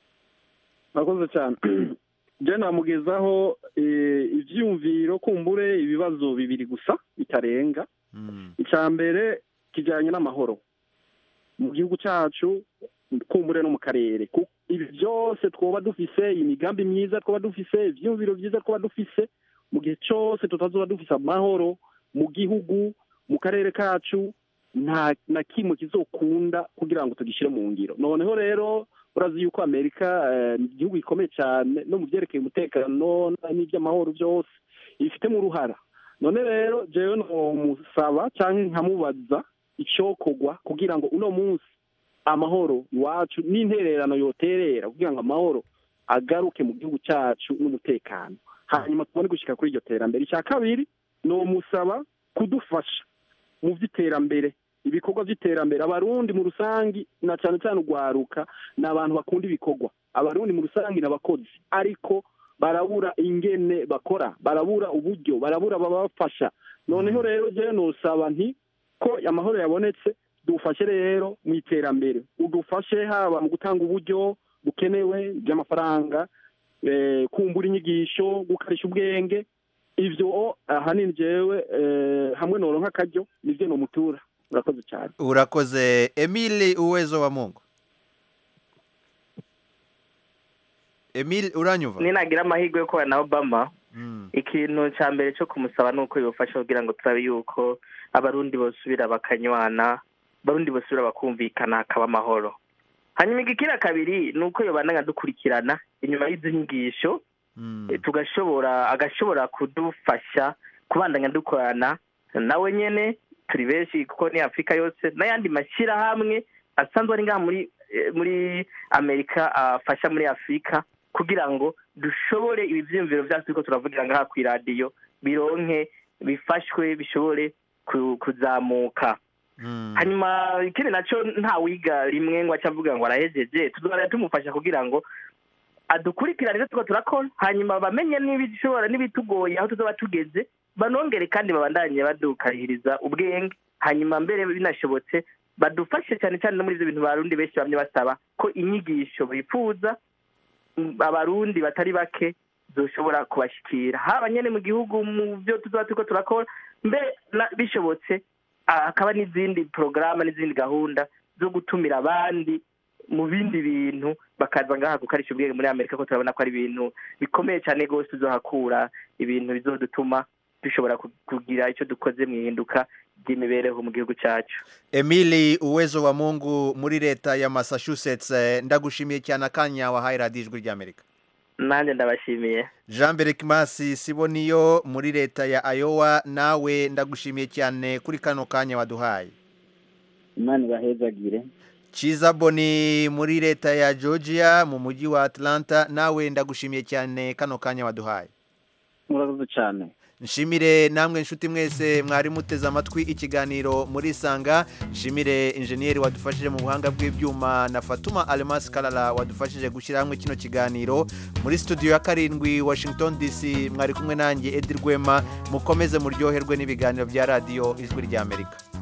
[SPEAKER 7] murakoze cyane je namugezaho eh, ivyiyumviro kumbure ibibazo bibiri gusa bitarenga icya mbere kijyanye n'amahoro mu gihugu cyacu kumbure no mu karere Ku- ibi byose twoba dufise imigambi myiza twoba dufise ivyiyumviro byiza twoba dufise mu gihe cyose tutazoba dufise amahoro mu gihugu mu karere kacu nta na kimwe kizokunda kugira ngo tugishyire mu ngiro noneho rero urazi yuko amerika eh, ni igihugu gikomeye cyane no mu byerekeye umutekano n'iby'amahoro byose ibifitemo uruhara none rero jewe nomusaba cyangwa nkamubaza icyokorwa kugira ngo uno munsi amahoro iwacu n'intererano yoterera kugira ngo amahoro agaruke mu gihugu cyacu n'umutekano hanyuma tubone gushyika kuri iryo terambere icya kabiri nomusaba kudufasha mu by'iterambere ibikorwa by'iterambere abarundi mu rusangi na cyane cyane urwaruka ni abantu bakunda ibikorwa abarundi mu rusangi ni abakozi ariko barabura ingene bakora barabura uburyo barabura ababafasha noneho rero jewe nosaba nti ko amahoro yabonetse dufashe rero mu iterambere udufashe haba mu gutanga uburyo bukenewe by'amafaranga eh, kumbura inyigisho gukarisha ubwenge ivyo ahanini jewe eh, hamwe noronka akaryo nivyo nomutura urakoze cyane
[SPEAKER 1] urakoze Emile Uwezo wa Mungu Emile uranyumva
[SPEAKER 5] ninagira amahirwe yo kubana na obama ikintu cya mbere cyo kumusaba ni uko yofasha kugira ngo turabe yuko abarundi bosubira bakanywana abarundi bosubira bakumvikana hakaba amahoro hanyuma igikira kabiri ni uko yobana dukurikirana inyuma y'izi nyigisho eh, tugashobora agashobora kudufasha kubandanya dukorana nawe nyene turi benshi kuko ni afurika yose n'ayandi mashyirahamwe asanzwe ari ngaha muri eh, muri amerika afasha muri afurika kugira ngo dushobore ibi byiyumviro byacu turiko turavugira ngaha ku iradiyo bironke bifashwe bishobore ku- kuzamuka hanyuma ikindi nacyo nta wiga rimwe ngo aca avuga ngo arahejeje tuzora tumufasha kugira ngo adukurikirane ivyo turiko turakora hanyuma bamenye n'ibishobora n'ibitugoye aho tuzoba tugeze banongere kandi babandanye badukarihiriza ubwenge hanyuma mbere binashobotse badufashe cyane cyane no muri ivyo bintu barundi benshi bamye basaba ko inyigisho bifuza mm, abarundi batari bake zoshobora kubashikira haba nyene mu gihugu mu byo tuzoba turiko turakora mbe na- bishobotse ah, hakaba n'izindi porogaramu n'izindi gahunda zo gutumira abandi mu bindi bintu bakaza ngaha gukarisha ubwenge muri amerika ko turabona ko ari ibintu bikomeye cyane rwose tuzohakura ibintu bizodutuma dushobora ku- kugira icyo dukoze mu ihinduka ry'imibereho mu gihugu cyacu
[SPEAKER 1] Emile Uwezo wa Mungu muri leta ya Massachusetts eh, ndagushimiye cyane akanya wahaye radiyo ijwi ry'Amerika
[SPEAKER 5] nanjye ndabashimiye
[SPEAKER 1] Jean Berekimasi Siboniyo muri leta ya Iowa nawe ndagushimiye cyane kuri kano kanya waduhaye
[SPEAKER 8] imana ibahezagire
[SPEAKER 1] Chiza Boni muri leta ya Georgia mu mujyi wa Atlanta nawe ndagushimiye cyane kano kanya waduhaye
[SPEAKER 7] murakoze cyane
[SPEAKER 1] nshimire namwe nshuti mwese mwari muteze amatwi ikiganiro muri isanga nshimire injeniyeri wadufashije mu buhanga bw'ibyuma na fatuma alemasi karara wadufashije gushyira hamwe kino kiganiro muri studio ya karindwi washington dc mwari kumwe nanjye edi rwema mukomeze muryoherwe n'ibiganiro bya radiyo ijwi ry'amerika